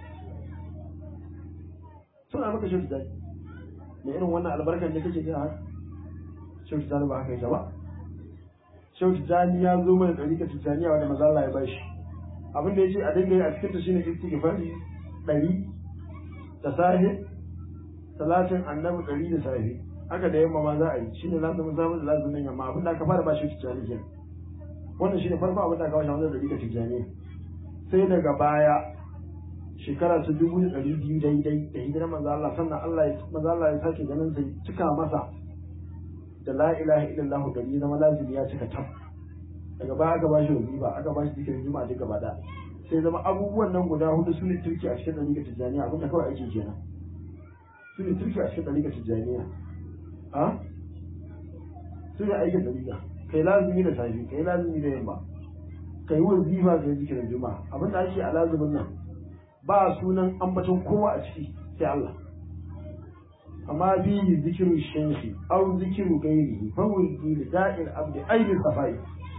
suna maka shi da ne irin wannan albarkan da kake gina haka shi da ba haka yake ba shi da ya zo mana dariƙa tijaniya wanda manzo Allah ya bashi abin da yace a dinga yi a cikin ta shine istighfari ɗari da safe salatin annabi ɗari da safe haka da yamma ma za a yi shi ne lazumin safe da lazumin yamma abin da aka fara ba shi tijjani ke wannan shi ne farko abin da aka bashi wannan ɗari da tijjani sai daga baya shekara ta dubu da ɗari biyu daidai da hijirar manzo Allah sannan Allah ya manzo Allah ya sake ganin sai cika masa da la ilaha illallah ɗari zama lazimi ya cika tam daga baya aka bashi wazifa aka bashi zikirin juma'a duka gaba ɗaya sai zama abubuwan nan guda hudu su ne turki a cikin ɗariƙar tijjaniya abinda kawai ake kenan su ne turki a cikin ɗariƙar tijjaniya a su ne aikin ɗariƙa kai lazumi da safi kai lazumi da yamma kai wazifa kai zikirin juma'a abinda ake a lazumin nan ba sunan ambaton kowa a ciki sai Allah amma bihi zikiru shamsi aw zikiru ghairihi fa wurdi li da'il abdi aini safai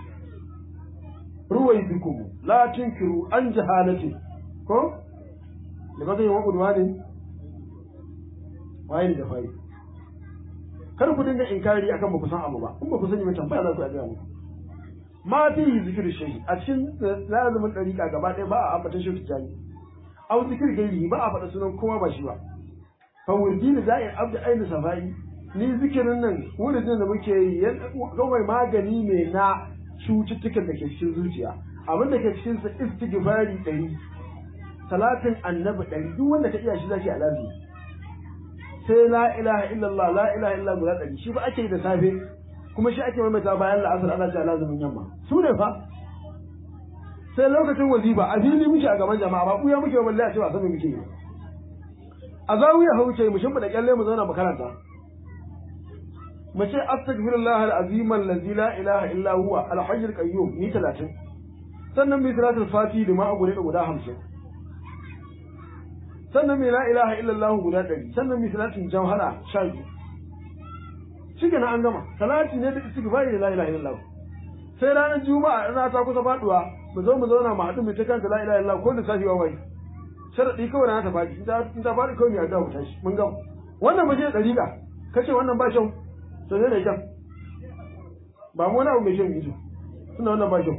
ruwaidukum la tunkiru an jahalati ko da ba zai wa udwanin waye da fari kar ku dinga inkari akan ba ku san abu ba in ba ku sani ba tambaya za ku yi mu ma fi zikir shi a cikin lazumin dariƙa gaba ɗaya ba a ambata shi tijani au zikir gairi ba a faɗa sunan kowa ba shi ba fa wurdi da za'in abdu aini safai ni zikirin nan wurin da muke yi kawai magani ne na cututtukan da ke cikin zuciya abin da ke cikin sa istighfari ɗari salatin annabi ɗari duk wanda ka iya shi zaki alazi sai la ilaha illallah la ilaha illallah guda ɗari shi ba ake yi da safe kuma shi ake maimaita bayan la'asar ana cewa lazumin yamma su ne fa sai lokacin wazifa a fili muke a gaban jama'a ba kuya muke balle a cewa sanin muke yi a zawiya hauce mu shimfiɗa kyalle mu zauna mu karanta mu ce astaghfirullah al-azim allazi la ilaha illa huwa al-hayy al-qayyum ni 30 sannan bi salatul fati da ma gure da guda 50 sannan bi la ilaha illa allah guda 100 sannan bi salatul jawhara 12 shike na an gama salati ne da istighfari da la ilaha illa allah sai ranar juma'a rana ta kusa faduwa mu zo mu zauna mu haɗu mu ta kanta la ilaha illa allah ko da safi wa wai sharadi kawai na ta faɗi in ta faɗi kawai ne a dawo tashi mun gama wannan ba shi da dariƙa kace wannan ba shan to ne da kyan ba mu wani abu mai shan yi suna wannan ba kyau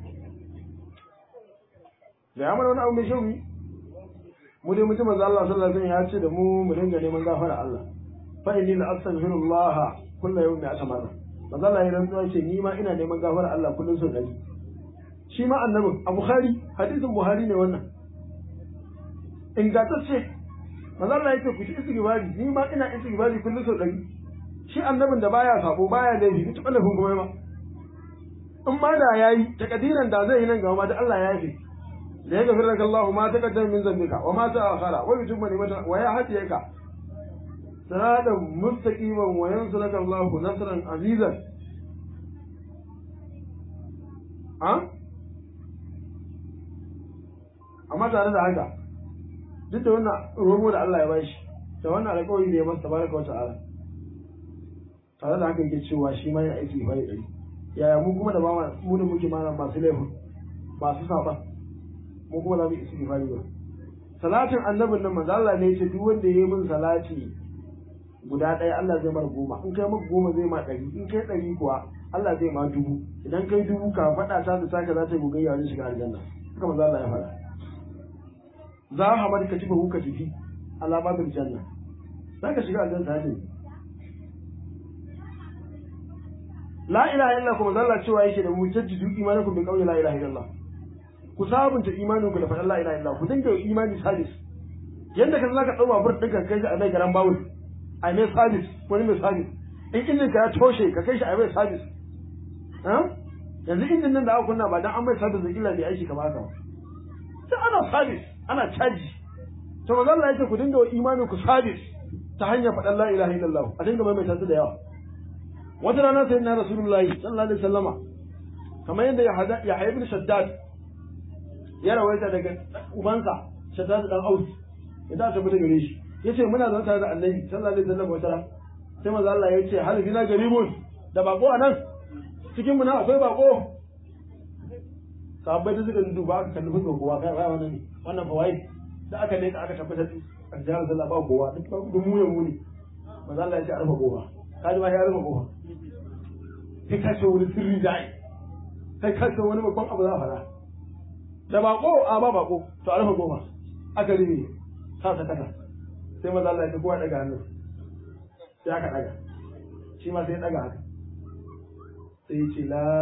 da ya mana wani abu mai shan yi mu dai mutum manzo Allah sallallahu alaihi wasallam ya ce da mu mu dinga neman gafara Allah fa inni la astaghfirullah kullu yawmin atamaza manzo Allah ya rantsuwa ce ni ma ina neman gafara Allah kullun sau dari shi ma annabin a Bukhari hadisin Buhari ne wannan ingantacce manzo Allah yake ku ci istighfari ni ma ina istighfari kullun sau dari shi annabin da baya sabo baya laifi ita laifin kuma ma in ma da yayi takadiran da zai yi nan gaba ma da Allah ya yi da ya gafira laka Allah ma taqaddama min zambika wa ma ta'akhara wa yutimma ni'mata wa ya hadiyaka siratan mustaqiman wa yansuraka Allah nasran azizan ha amma tare da haka duk da wannan romo da Allah ya bashi da wannan alƙawari da ya masa tabaraka wa ta'ala tare da haka yake cewa shi ma yana aiki bai ɗari yaya mu kuma da ba mu da muke mana masu laifin masu saba mu kuma za mu yi istighfari ba salatin annabin nan manzo Allah ne ya ce duk wanda ya yi min salati guda ɗaya Allah zai mara goma in kai maka goma zai ma ɗari in kai ɗari kuwa Allah zai ma dubu idan kai dubu ka faɗa ta da taka za ta yi gogayya wajen shiga aljanna haka manzo Allah ya faɗa za a hamar ka cifa ka tafi alama bil janna za ka shiga aljanna ta ne la ilaha illa kuma zalla cewa yake da mu jaddidu imanakum bi qawli la ilaha illallah ku sabunta imanin ku da faɗan la ilaha illallah ku dinga imani sabis yanda ka zaka dau babur ɗinka kai shi a mai garan bawul a mai sabis wani mai sabis in injin ka ya toshe ka kai shi a mai sabis yanzu injin nan da aka kunna ba dan an mai sabis da illa bai aiki kamar haka sai ana sabis ana caji to manzo Allah yake ku dinga wa imanin ku sabis ta hanyar faɗan la ilaha illallah a dinga mai mai da yawa wata rana sai na rasulullahi sallallahu alaihi wasallama kamar yadda ya hada ya ibn shaddad ya rawaita daga ubansa shaddad dan aus idan ta bude gare shi yace muna zaune tare da annabi sallallahu alaihi wasallam wata rana sai manzo Allah ya ce hal bina garibun da bako anan cikin mu na akwai bako sahabbai da suka duba aka kalli fuskar kowa kai ba wannan ne wannan fa wai da aka leka aka tabbatar da jihar sallah ba kowa duk ba duk mu ya mu ne manzo Allah ya ce arfa kowa kaji ba ya rufe kowa sai ka ce wani sirri da ai sai ka ce wani babban abu za a fara da bako a ba bako to a rufe kowa aka rufe sa ta kasa sai maza Allah ya kowa daga hannu sai aka daga shi ma sai daga haka sai ya ce la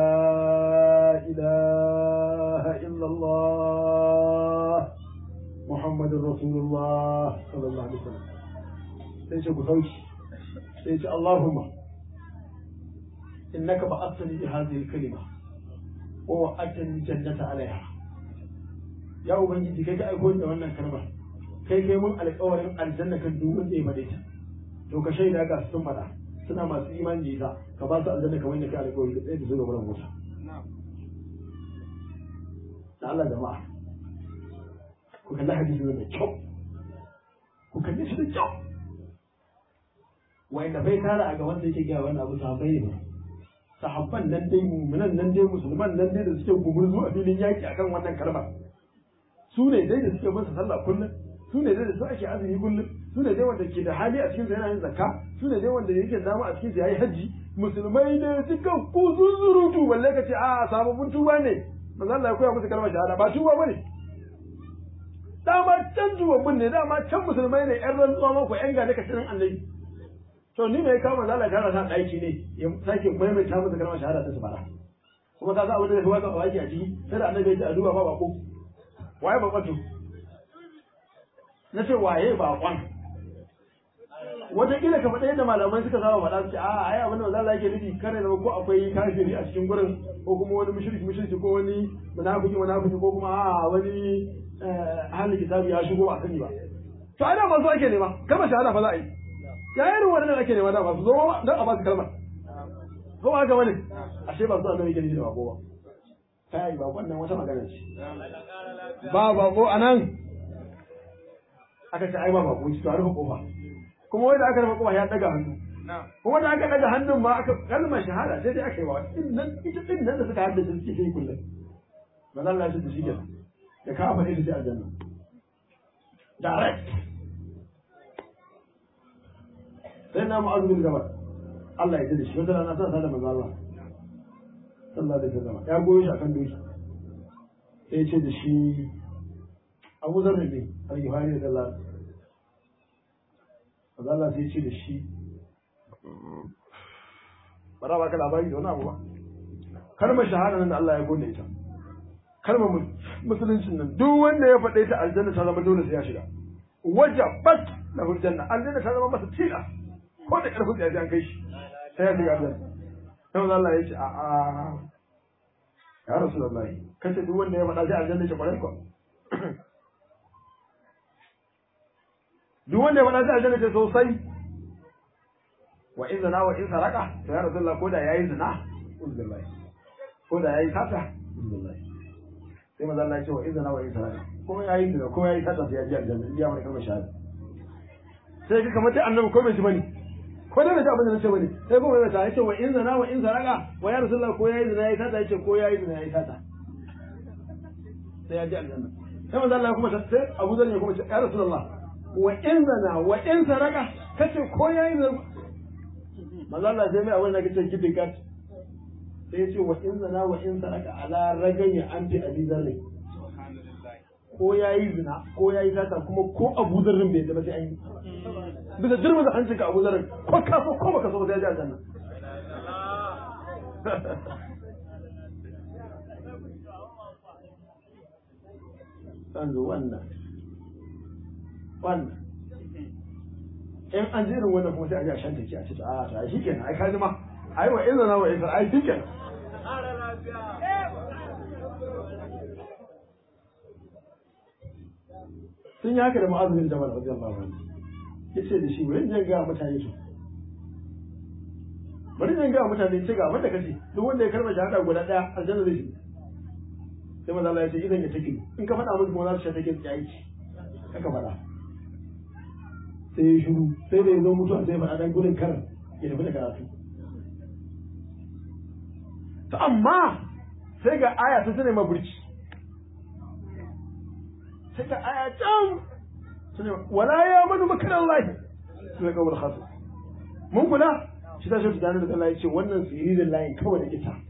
ilaha illallah muhammadun rasulullah sallallahu alaihi wasallam sai ce ku sauki sai ce allahumma innaka ba'athani bi hadhihi al-kalima wa wa'adtani jannata alaiha ya ubangiji kai ka aiko da wannan kalmar kai kai mun alƙawarin aljanna kan duk wanda ya faɗe ta to ka shaida ga sun faɗa suna masu imani da ita ka ba su aljanna kamar yadda kai alƙawari da tsaye da su ga wurin wuta da Allah jama'a ku kalli hadisi da kyau ku kalli shi da kyau wanda bai tara a gaban da yake gaya wannan abu sahabbai ne ba sahabban nan dai mu'minan nan dai musulman nan dai da suke gumurzu a filin yaki akan wannan kalmar su ne dai da suke masa sallah kullum su ne dai da su ake azumi kullum su ne dai wanda ke da hali a cikin sa yana yin zakka su ne dai wanda yake dama a cikin sa yayi haji musulmai ne duka ku zuzurutu balle ka ce a sababbin tuba ne manzo Allah ya koya musu kalmar shahada ba tuba bane dama can tubabbin ne dama can musulmai ne yan rantsuwa mako yan gane ka cikin annabi to ni mai kama zala shahada ta aiki ne ya sake maimaita musu kalmar shahada ta su fara kuma ka sa abin da ya fi waka a a ciki sai da annabi ya ce a duba ba bako waye bakwatu na ce waye bakon wataƙila ka faɗa yadda malamai suka saba faɗa su ce a ai abin da manzo Allah yake nufi kare zama ko akwai kafiri a cikin gurin ko kuma wani mushriki mushriki ko wani munafiki munafiki ko kuma a wani ahli kitabi ya shigo ba sani ba to ai da masu ake nema kalmar shahada fa za a yi ya irin wannan ake nema da masu zo dan a ba su kalmar ko ba haka bane ashe ba su annabi yake nufi da bako ba kai ba wannan wata magana ce ba bako anan aka ce ai ba bako ci to a rufe kofa kuma wanda aka rufe kofa ya daga hannu kuma da aka daga hannun ma aka kalmar shahada sai dai aka yi wa din nan ita din nan da suka haddace suke yi kullum ba zan lashe da shi kenan da ka faɗi da shi aljanna direct sai na mu'azu bin jabal Allah ya ji shi wata rana sa da manzo Allah sallallahu alaihi wasallam ya goyo shi akan doki sai ya ce da shi Abu Zarri ne al-Ghifari da Allah manzo Allah sai ya ce da shi bara ba ka labari da wani abu ba kalmar shahada nan da Allah ya gode ita kalmar musuluncin nan duk wanda ya faɗe ta aljanna ta zama dole sai ya shiga wajabat lahu aljanna aljanna ta zama masa tila ko da karfin da ya an kai shi sai ya shiga aljanna sai manzo Allah ya ce a a ya rasulullahi kace duk wanda ya faɗa sai aljanna ce kwarai ko duk wanda ya faɗa sai aljanna ce sosai wa in zina wa in saraka to ya rasulullah ko da yayi zina uzullahi ko da yayi sata uzullahi sai manzo Allah ya ce wa in zina wa in saraka ko yayi zina ko yayi sata sai ya ji aljanna ya mai kalmar shahada sai ka kamar ta annabi ko bai ji bane ko da bai ji abin da nace bane sai kuma bai ta yace wa in zina wa in saraka wa ya rasulullah ko yayi zina yayi sata yace ko yayi zina yayi sata sai ya ji aljanna sai manzo Allah kuma ta sai Abu Zar ya kuma ce ya Rasulullah wa in zana wa in saraka kace ko yayi da manzo Allah sai mai abin da kace kidikat sai ya ce wa in zana wa in saraka ala ragani anti abi zarri ko yayi zina ko yayi sata kuma ko Abu Zarrin bai da ba sai an yi bisa jirma da hancin ka Abu Zarrin ko ka so ko baka so ba sai ya ji aljanna yanzu wannan wannan in an ji irin wannan kuma sai a ji a shan take a ce a ta shi kenan ai kaji ma ai wa izina wa izina ai shi kenan sun yi haka da ma'azumin jabal radiyallahu anhu yace da shi bari in ga mutane su bari in ga mutane ce ga abin da kace duk wanda ya karba shahada guda daya aljanna zai shiga sai manzo Allah ya ce idan ya take in ka faɗa musu kuma za su sha take tsayi haka faɗa sai ya shiru sai da ya zo mutuwa sai ya faɗa dan gudun karan ya tafi da karatu to amma sai ga aya ta tana ma burki sai ga aya can tana wala ya manu makaran lahi sai ga khatu mun kula shi ta shi da Allah ya ce wannan sirrin layin kawai da ita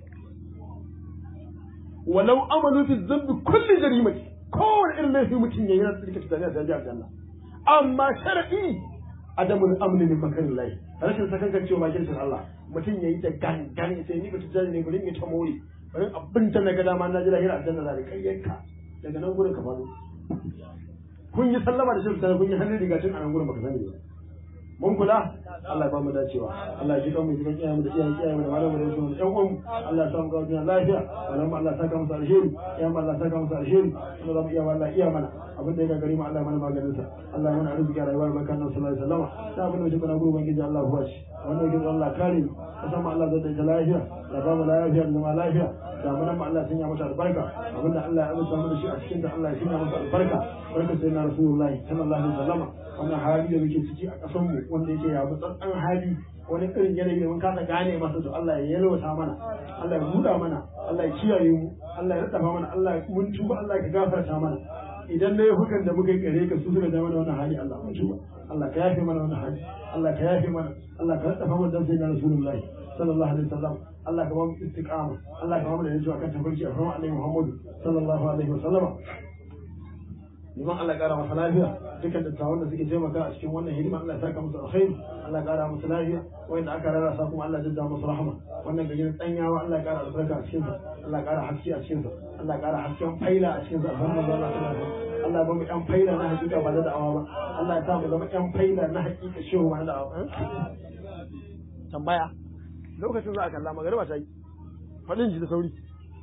walau amalu fi zambi kulli jarimati kowane irin laifi mutum yayi na tsirka tunani a jaji aljanna amma sharadi adamul amni min makarin lahi rashin sakankan cewa bakin sun Allah mutum yayi da gangan sai ni bata jani ne gurin ya ta more bari abin ta na ga dama na ji lahira aljanna da kayyanka daga nan gurin ka faɗo kun yi sallama da shirka kun yi hannun rigacin a nan gurin baka sani ba mun kula Allah ya ba mu dacewa Allah ya ji kan mu ji kiyaye mu da iyayen kiyaye mu da malamu da su ɗan uwan Allah ya samu ga duniya lafiya wannan Allah ya saka musu alheri ya Allah ya saka musu alheri kuma za mu iya Allah iya mana abin da ya gagari mu Allah ya mana maganin sa Allah ya mana arziki a rayuwar bakan nan sallallahu alaihi wasallam da abin da muke kana gurbin gidi Allah huwa shi wannan gidan Allah kare mu kasan Allah zai da lafiya da ba mu lafiya da zama lafiya da mu nan Allah sanya mata albarka abin da Allah ya azurta mu da shi a cikin da Allah ya sanya mata albarka barka sai na rasulullahi sallallahu alaihi wasallam wannan hali da muke ciki a ƙasar mu wanda yake ya tsantsan hali wani irin yanayi da mun kasa gane masa to Allah ya yalwata mana Allah ya buɗa mana Allah ya kiyaye mu Allah ya radafa mana Allah ya mun tuba Allah ya gafarta mana idan na hukan da muka yi kare ka su suka ja mana wannan hali Allah mun tuba Allah ka yafe mana wannan hali Allah ka yafe mana Allah ka radafa mana dan sayyidina Rasulullahi sallallahu alaihi wasallam Allah ka ba mu istiqama Allah ka ba mu da yaji akan tafarki a farma Annabi Muhammad sallallahu alaihi wasallam liman Allah ƙara masa lafiya dukkan dattawan da suke taimaka a cikin wannan hidima Allah ya saka musu alkhairi Allah ya ƙara musu lafiya wanda aka rarrasa kuma Allah ya jadda musu rahama wannan gajin tsanyawa Allah ya ƙara albarka a cikin sa Allah ya ƙara haske a cikin sa Allah ya ƙara hasken faila a cikin sa alhamdulillah Allah ta lafiya Allah ya ba mu ƴan faila na hakika ba da da'awa ba Allah ya sa mu zama ƴan faila na hakika shehu ba da da'awa tambaya lokacin za a kalla magariba ta yi faɗin ji da sauri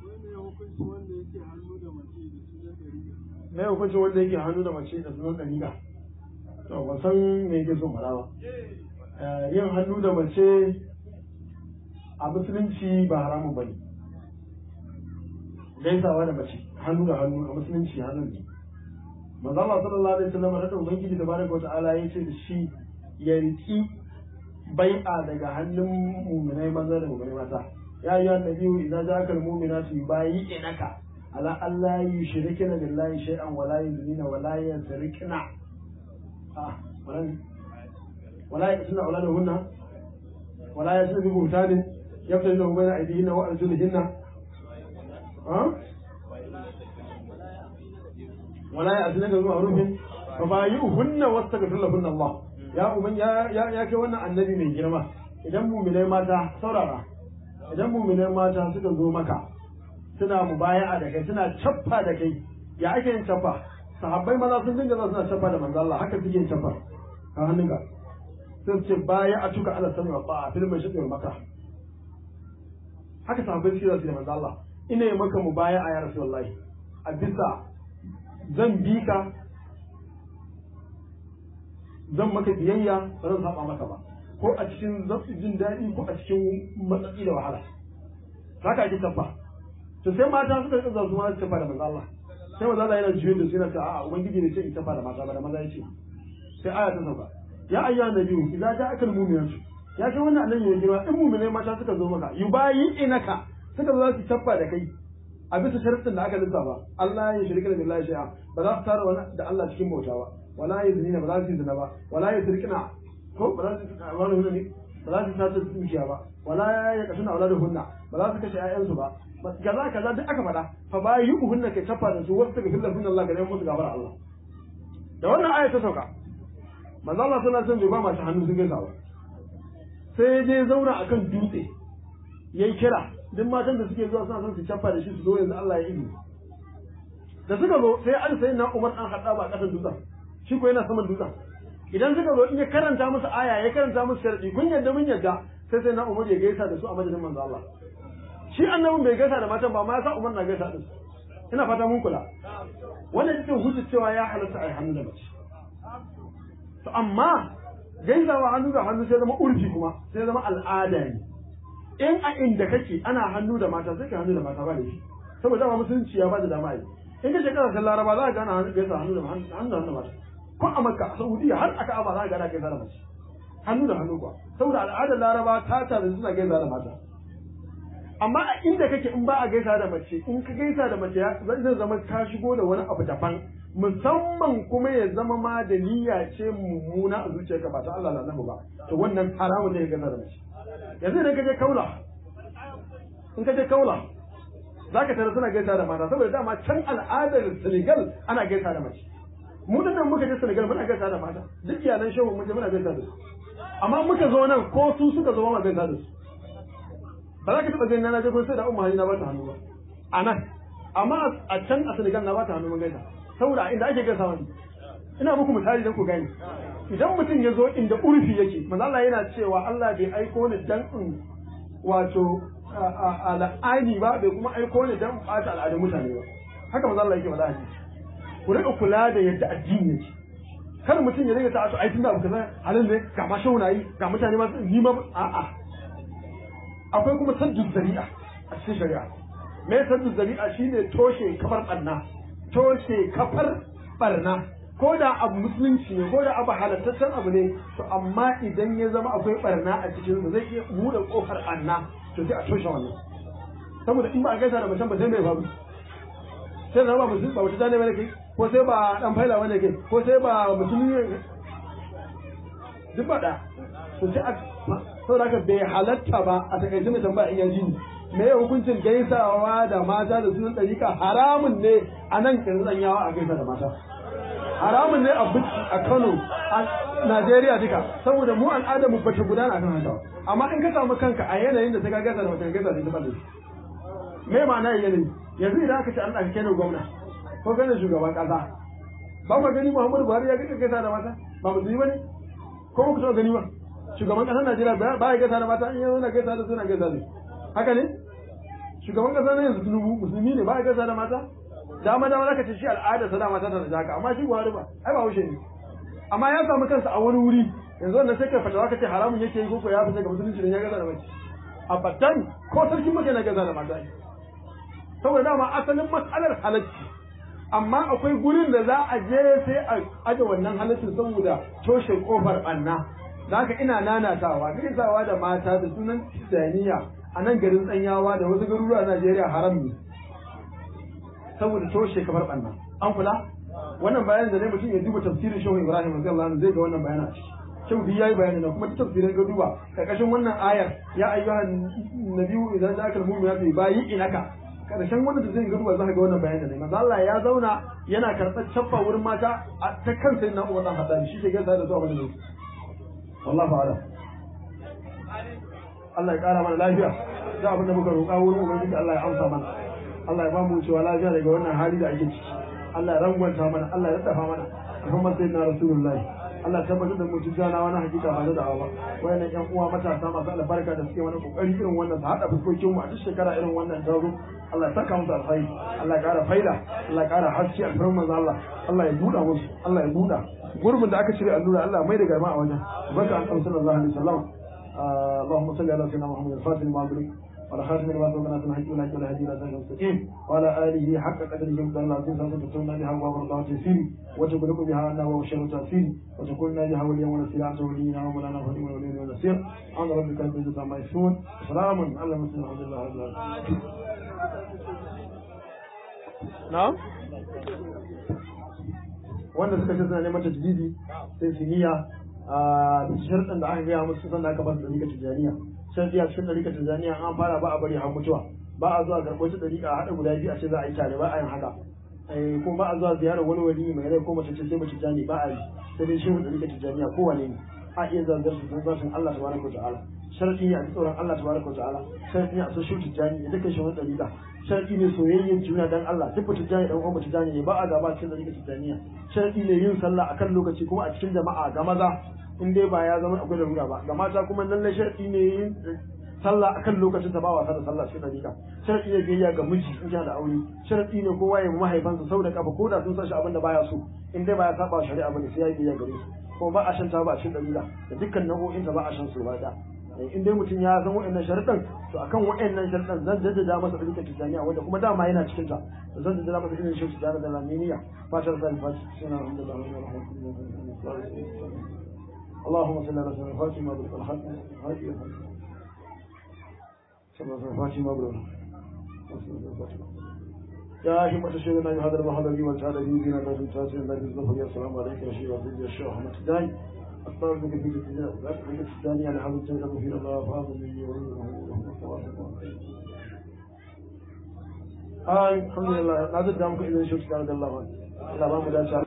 na hukuncin wanda yake hannu da mace da sunan ɗariƙa to ban san me yake son faɗa ba yin hannu da mace a musulunci ba haramun ba ne gaisawa da mace hannu da hannu a musulunci hannun ne manzo Allah sallallahu alaihi wasallam da ubangiji da baraka wa ta'ala ya ce da shi ya riki bai'a daga hannun mu'minai maza da mu'minai mata ya ayyuhan nabiyyu idza ja'aka al-mu'minatu yubayyi'naka على أن لا يشركن بالله شيئا ولا يزنين ولا يسرقن آه ولا يقتلن أولادهن ولا يسرق بهتان يبتلن بين أيديهن وأرجلهن آه ولا يأتينك بمعروف فبايعهن واستغفر لهن الله يا أمن يا يا يا كوانا النبي من جرمه idan mu'minai mata saurara idan mu'minai mata suka zo maka suna mubaya'a da kai suna cappa da kai ya ake yin cappa sahabbai maza sun dinga zuwa suna cappa da manzo Allah haka suke yin cappa ka hannunka sai su ce baya a tuka ala sami wa ba'a fil mai shaɗin maka haka sahabbai suke zuwa da manzo Allah ina yi maka mubaya'a ya rasulullahi a bisa zan bi ka zan maka biyayya ba zan saba maka ba ko a cikin jin daɗi ko a cikin matsatsi da wahala haka ake cappa to sai mata suka rika zuwa su tafa da manzo Allah sai manzo Allah yana juyin da su yana ta a'a ubangiji ne sai in tafa da mata ba da maza yace sai aya ta sauka ya ayya nabiyyu idza ja'aka al-mu'minatu ya kai wannan annabi ne girma in mu'minai mata suka zo maka yubayi inaka suka zo su tafa da kai a bisa sharuɗin da aka lissafa Allah ya shirka da billahi shay'a ba za su tara wani da Allah cikin bauta ba wala yazinina ba za su yi zina ba wala yusrikna ko ba za su wani hunna ne ba za su sace dukiya ba wala ya kasuna auladuhunna ba za su kashe ƴaƴansu ba kaza kaza duk aka faɗa fa ba yi uhunna kai tafa da su wasu daga fillar sunan Allah ga neman musu gafara Allah da wannan aya ta sauka manzo Allah sallallahu alaihi wasallam bai ba masu hannu sun gaisa ba sai ya je zauna akan dutse yayi kira duk matan da suke zuwa suna son su tafa da shi su zo yanzu Allah ya izini da suka zo sai an sai na Umar an hada ba a kasan dutsen shi ko yana saman dutsen idan suka zo in ya karanta musu aya ya karanta musu sharadi kun yadda mun yadda sai sai na Umar ya gaisa da su a madadin manzo Allah shi annabin bai gaisa da matan ba ma ya sa Umar na gaisa da su ina fata mun kula wannan ita hujja cewa ya halatta ai hannu da mace to amma gaisawa hannu da hannu sai zama urfi kuma sai zama al'ada ne in a inda kake ana hannu da mata sai ka hannu da mata ba da shi saboda dama musulunci ya ba da dama yi in ka shekara ta laraba za ka gana hannu gaisa hannu da hannu da mata ko a makka a saudiya har aka aba za ka gana gaisa da mace hannu da hannu kuwa saboda al'adar laraba ta tare suna gaisa da mata amma a inda kake in ba a gaisa da mace in ka gaisa da mace zai zama ka shigo da wani abu daban musamman kuma ya zama ma da niyya ce mummuna a zuciyarka ba ta Allah na ba to wannan haramun ne ya gaisa da mace yanzu idan ka je kaula in ka je kaula za ka tare suna gaisa da mata saboda dama can al'adar Senegal ana gaisa da mace mu nan muka je Senegal muna gaisa da mata duk iyalan shehu mun je muna gaisa da su amma muka zo nan ko su suka zo ma gaisa da su ba za ka taɓa gani na je ko sai da umma na ba ta hannu ba a nan amma a can a Senegal na ba ta hannu mun gaisa saboda inda ake gaisa wani ina muku misali dan ku gani idan mutum ya zo inda urfi yake manzo Allah yana cewa Allah bai aiko ni dan in wato al'ani ba bai kuma aiko ni dan bata al'adun mutane ba haka manzo Allah yake faɗa ku rika kula da yadda addini yake kar mutum ya rika ta ai tunda abu kaza halin ne ga ma shaunayi ga mutane ma ni ma a'a akwai kuma saddu zari'a a cikin shari'a me saddu zari'a shine toshe kafar barna toshe kafar barna ko da abu musulunci ne ko da abu halattaccen abu ne to amma idan ya zama akwai barna a cikin sa zai iya buɗe kofar anna to sai a toshe wannan saboda in ba a gaisa da mutum ba sai mai babu sai da ba musulmi ba wata ne kai ko sai ba dan faila wanda kai ko sai ba musulmi ne duk ba da to sai a saboda haka bai halatta ba a takaice mai tambaya in yanzu me ya hukuncin gaisawa da mata da sunan ɗarika haramun ne a nan kirtsanyawa a gaisa da mata haramun ne a Bauchi a Kano a Najeriya duka saboda mu al'adar mu bata gudana akan haka amma in ka samu kanka a yanayin da sai ka gaisa da mutum gaisa da ita me ma'ana yanayi yanzu idan aka ce an ɗauke ni gwamna ko gane shugaban ƙasa ba ku gani Muhammadu Buhari ya gaisa gaisa da mata ba musulmi bane ko ku taɓa gani ba shugaban ƙasar Najeriya ba ya gaisa da mata in yanzu na gaisa da suna gaisa da haka ne shugaban ƙasa na yanzu Tinubu musulmi ne ba ya gaisa da mata dama dama zaka ce shi al'ada sa dama ta da haka amma shi Buhari ba ai ba haushe ne amma ya samu kansa a wani wuri yanzu wannan sai ka fatawa kace haramun yake yi ko ya fita ga musulunci ne ya gaza da mace abadan ko sarkin maka na gaza da mata saboda dama asalin matsalar halacci amma akwai gurin da za a je sai a aje wannan halaccin saboda toshe kofar banna da haka ina nanatawa gaisawa da mata da sunan tijaniya a nan garin tsanyawa da wasu garuruwa Najeriya haram ne saboda toshe kamar banna an kula wannan bayanin da ne mutum ya duba tafsirin shehu ibrahim radiyallahu anhu zai ga wannan bayanin a ciki shehu bi yayi bayani na kuma duk tafsirin ga duba karkashin wannan ayar ya ayyuhan nabiyyu idan ja'aka al-mu'minatu bayi inaka karshen wannan da zai ga duba zaka ga wannan bayanin ne manzo Allah ya zauna yana karɓar caffa wurin mata ta kan sai na Umar dan Haddad shi ke gaza da zuwa wannan wallahi ta'ala Allah ya kara mana lafiya da abin da muka roƙa wurin ubangiji Allah ya amsa mana Allah ya bamu cewa lafiya daga wannan hali da ake ciki Allah ya rangwanta mana Allah ya dafa mana Muhammad sayyidina Rasulullahi Allah ya tabbatar da mu tijjana wani hakika ba da da'awa wayannan ƴan uwa matasa masu albarka da suke wani kokari irin wannan su hada fuskokin mu a duk shekara irin wannan taro Allah ya saka musu alkhairi Allah ya kara faida Allah ya kara haske alfarin manzo Allah Allah ya buɗa musu Allah ya buɗa gurbin da aka cire allura Allah mai da garma a wajen barka an sallallahu alaihi wasallam اللهم صل على سيدنا محمد الفاتح لما أدرك وعلى خاتم لما سبقنا في الحج والحج والهدي الى صراط المستقيم وعلى اله حق قدره ومقدار العظيم سوف تكون بها وابر الله تيسير وتغلق بها عنا وشر تاثير وتكون بها وليا ونصيرا انت ولينا ومولانا ولي ولي ونصير عن ربك رب العزه عما يصفون سلام على المرسلين الحمد لله رب العالمين na'am wanda suka ce suna neman tajdidi sai su niyya a sharɗin da aka gaya musu san da aka ba su ɗarika tijaniya sharɗi a cikin ɗarika tijaniya an fara ba a bari har mutuwa ba a zuwa karɓo ta ɗarika a haɗa guda biyu a ce za a yi tare ba a yin haka ko ba a zuwa ziyarar wani wali mai rai ko mace ce sai mace tijani ba a yi sai dai shehu ɗarika tijaniya kowane ne a iya zanzar su san zashin Allah tabaraka wa ta'ala sharɗi ne a ji tsoron Allah tabaraka wa ta'ala sharɗi ne a so shehu tijani da dukkan shehun ɗarika sharɗi ne soyayyen juna dan Allah duk tijani dan uwan tijani ne ba a gaba cikin ɗarika tijaniya sharɗi ne yin sallah akan lokaci kuma a cikin jama'a ga maza in dai ba ya zama akwai larura ba ga mata kuma lallai sharɗi ne yin sallah akan lokacin ta ba wasa da sallah cikin dariƙa sharɗi ne biyayya ga miji in yana da aure sharɗi ne kowa ya mahaifansa sau da kafa ko da sun san shi abin da baya so in dai baya saba shari'a bane sai ya biyayya gare su kuma ba a shan ta ba a cikin dariƙa da dukkan nau'o'in ta ba a shan su ba da in dai mutum ya san wa'annan sharuɗan to akan wa'annan sharuɗan zan jaddada masa ɗarikar tijjaniya wanda kuma dama yana cikin ta to zan jaddada masa irin shi tijjaniya da laminiya fatar da alfashi suna alhamdulillah اللهم صل على سيدنا فاطمة بنت الحق هذه صلى الله فاطمة بنت يا همة شيخنا هذا المحضر والتعالى به بنا لا تنسى الله بالظفر السلام عليك يا شيخ وسيدي الشيخ أحمد الداعي أستغفر بك في الثاني على حضرة سيدنا مفيد الله فاضل لي آه الحمد لله لا تدعمك إذا شفت الله عنه لا ما مدى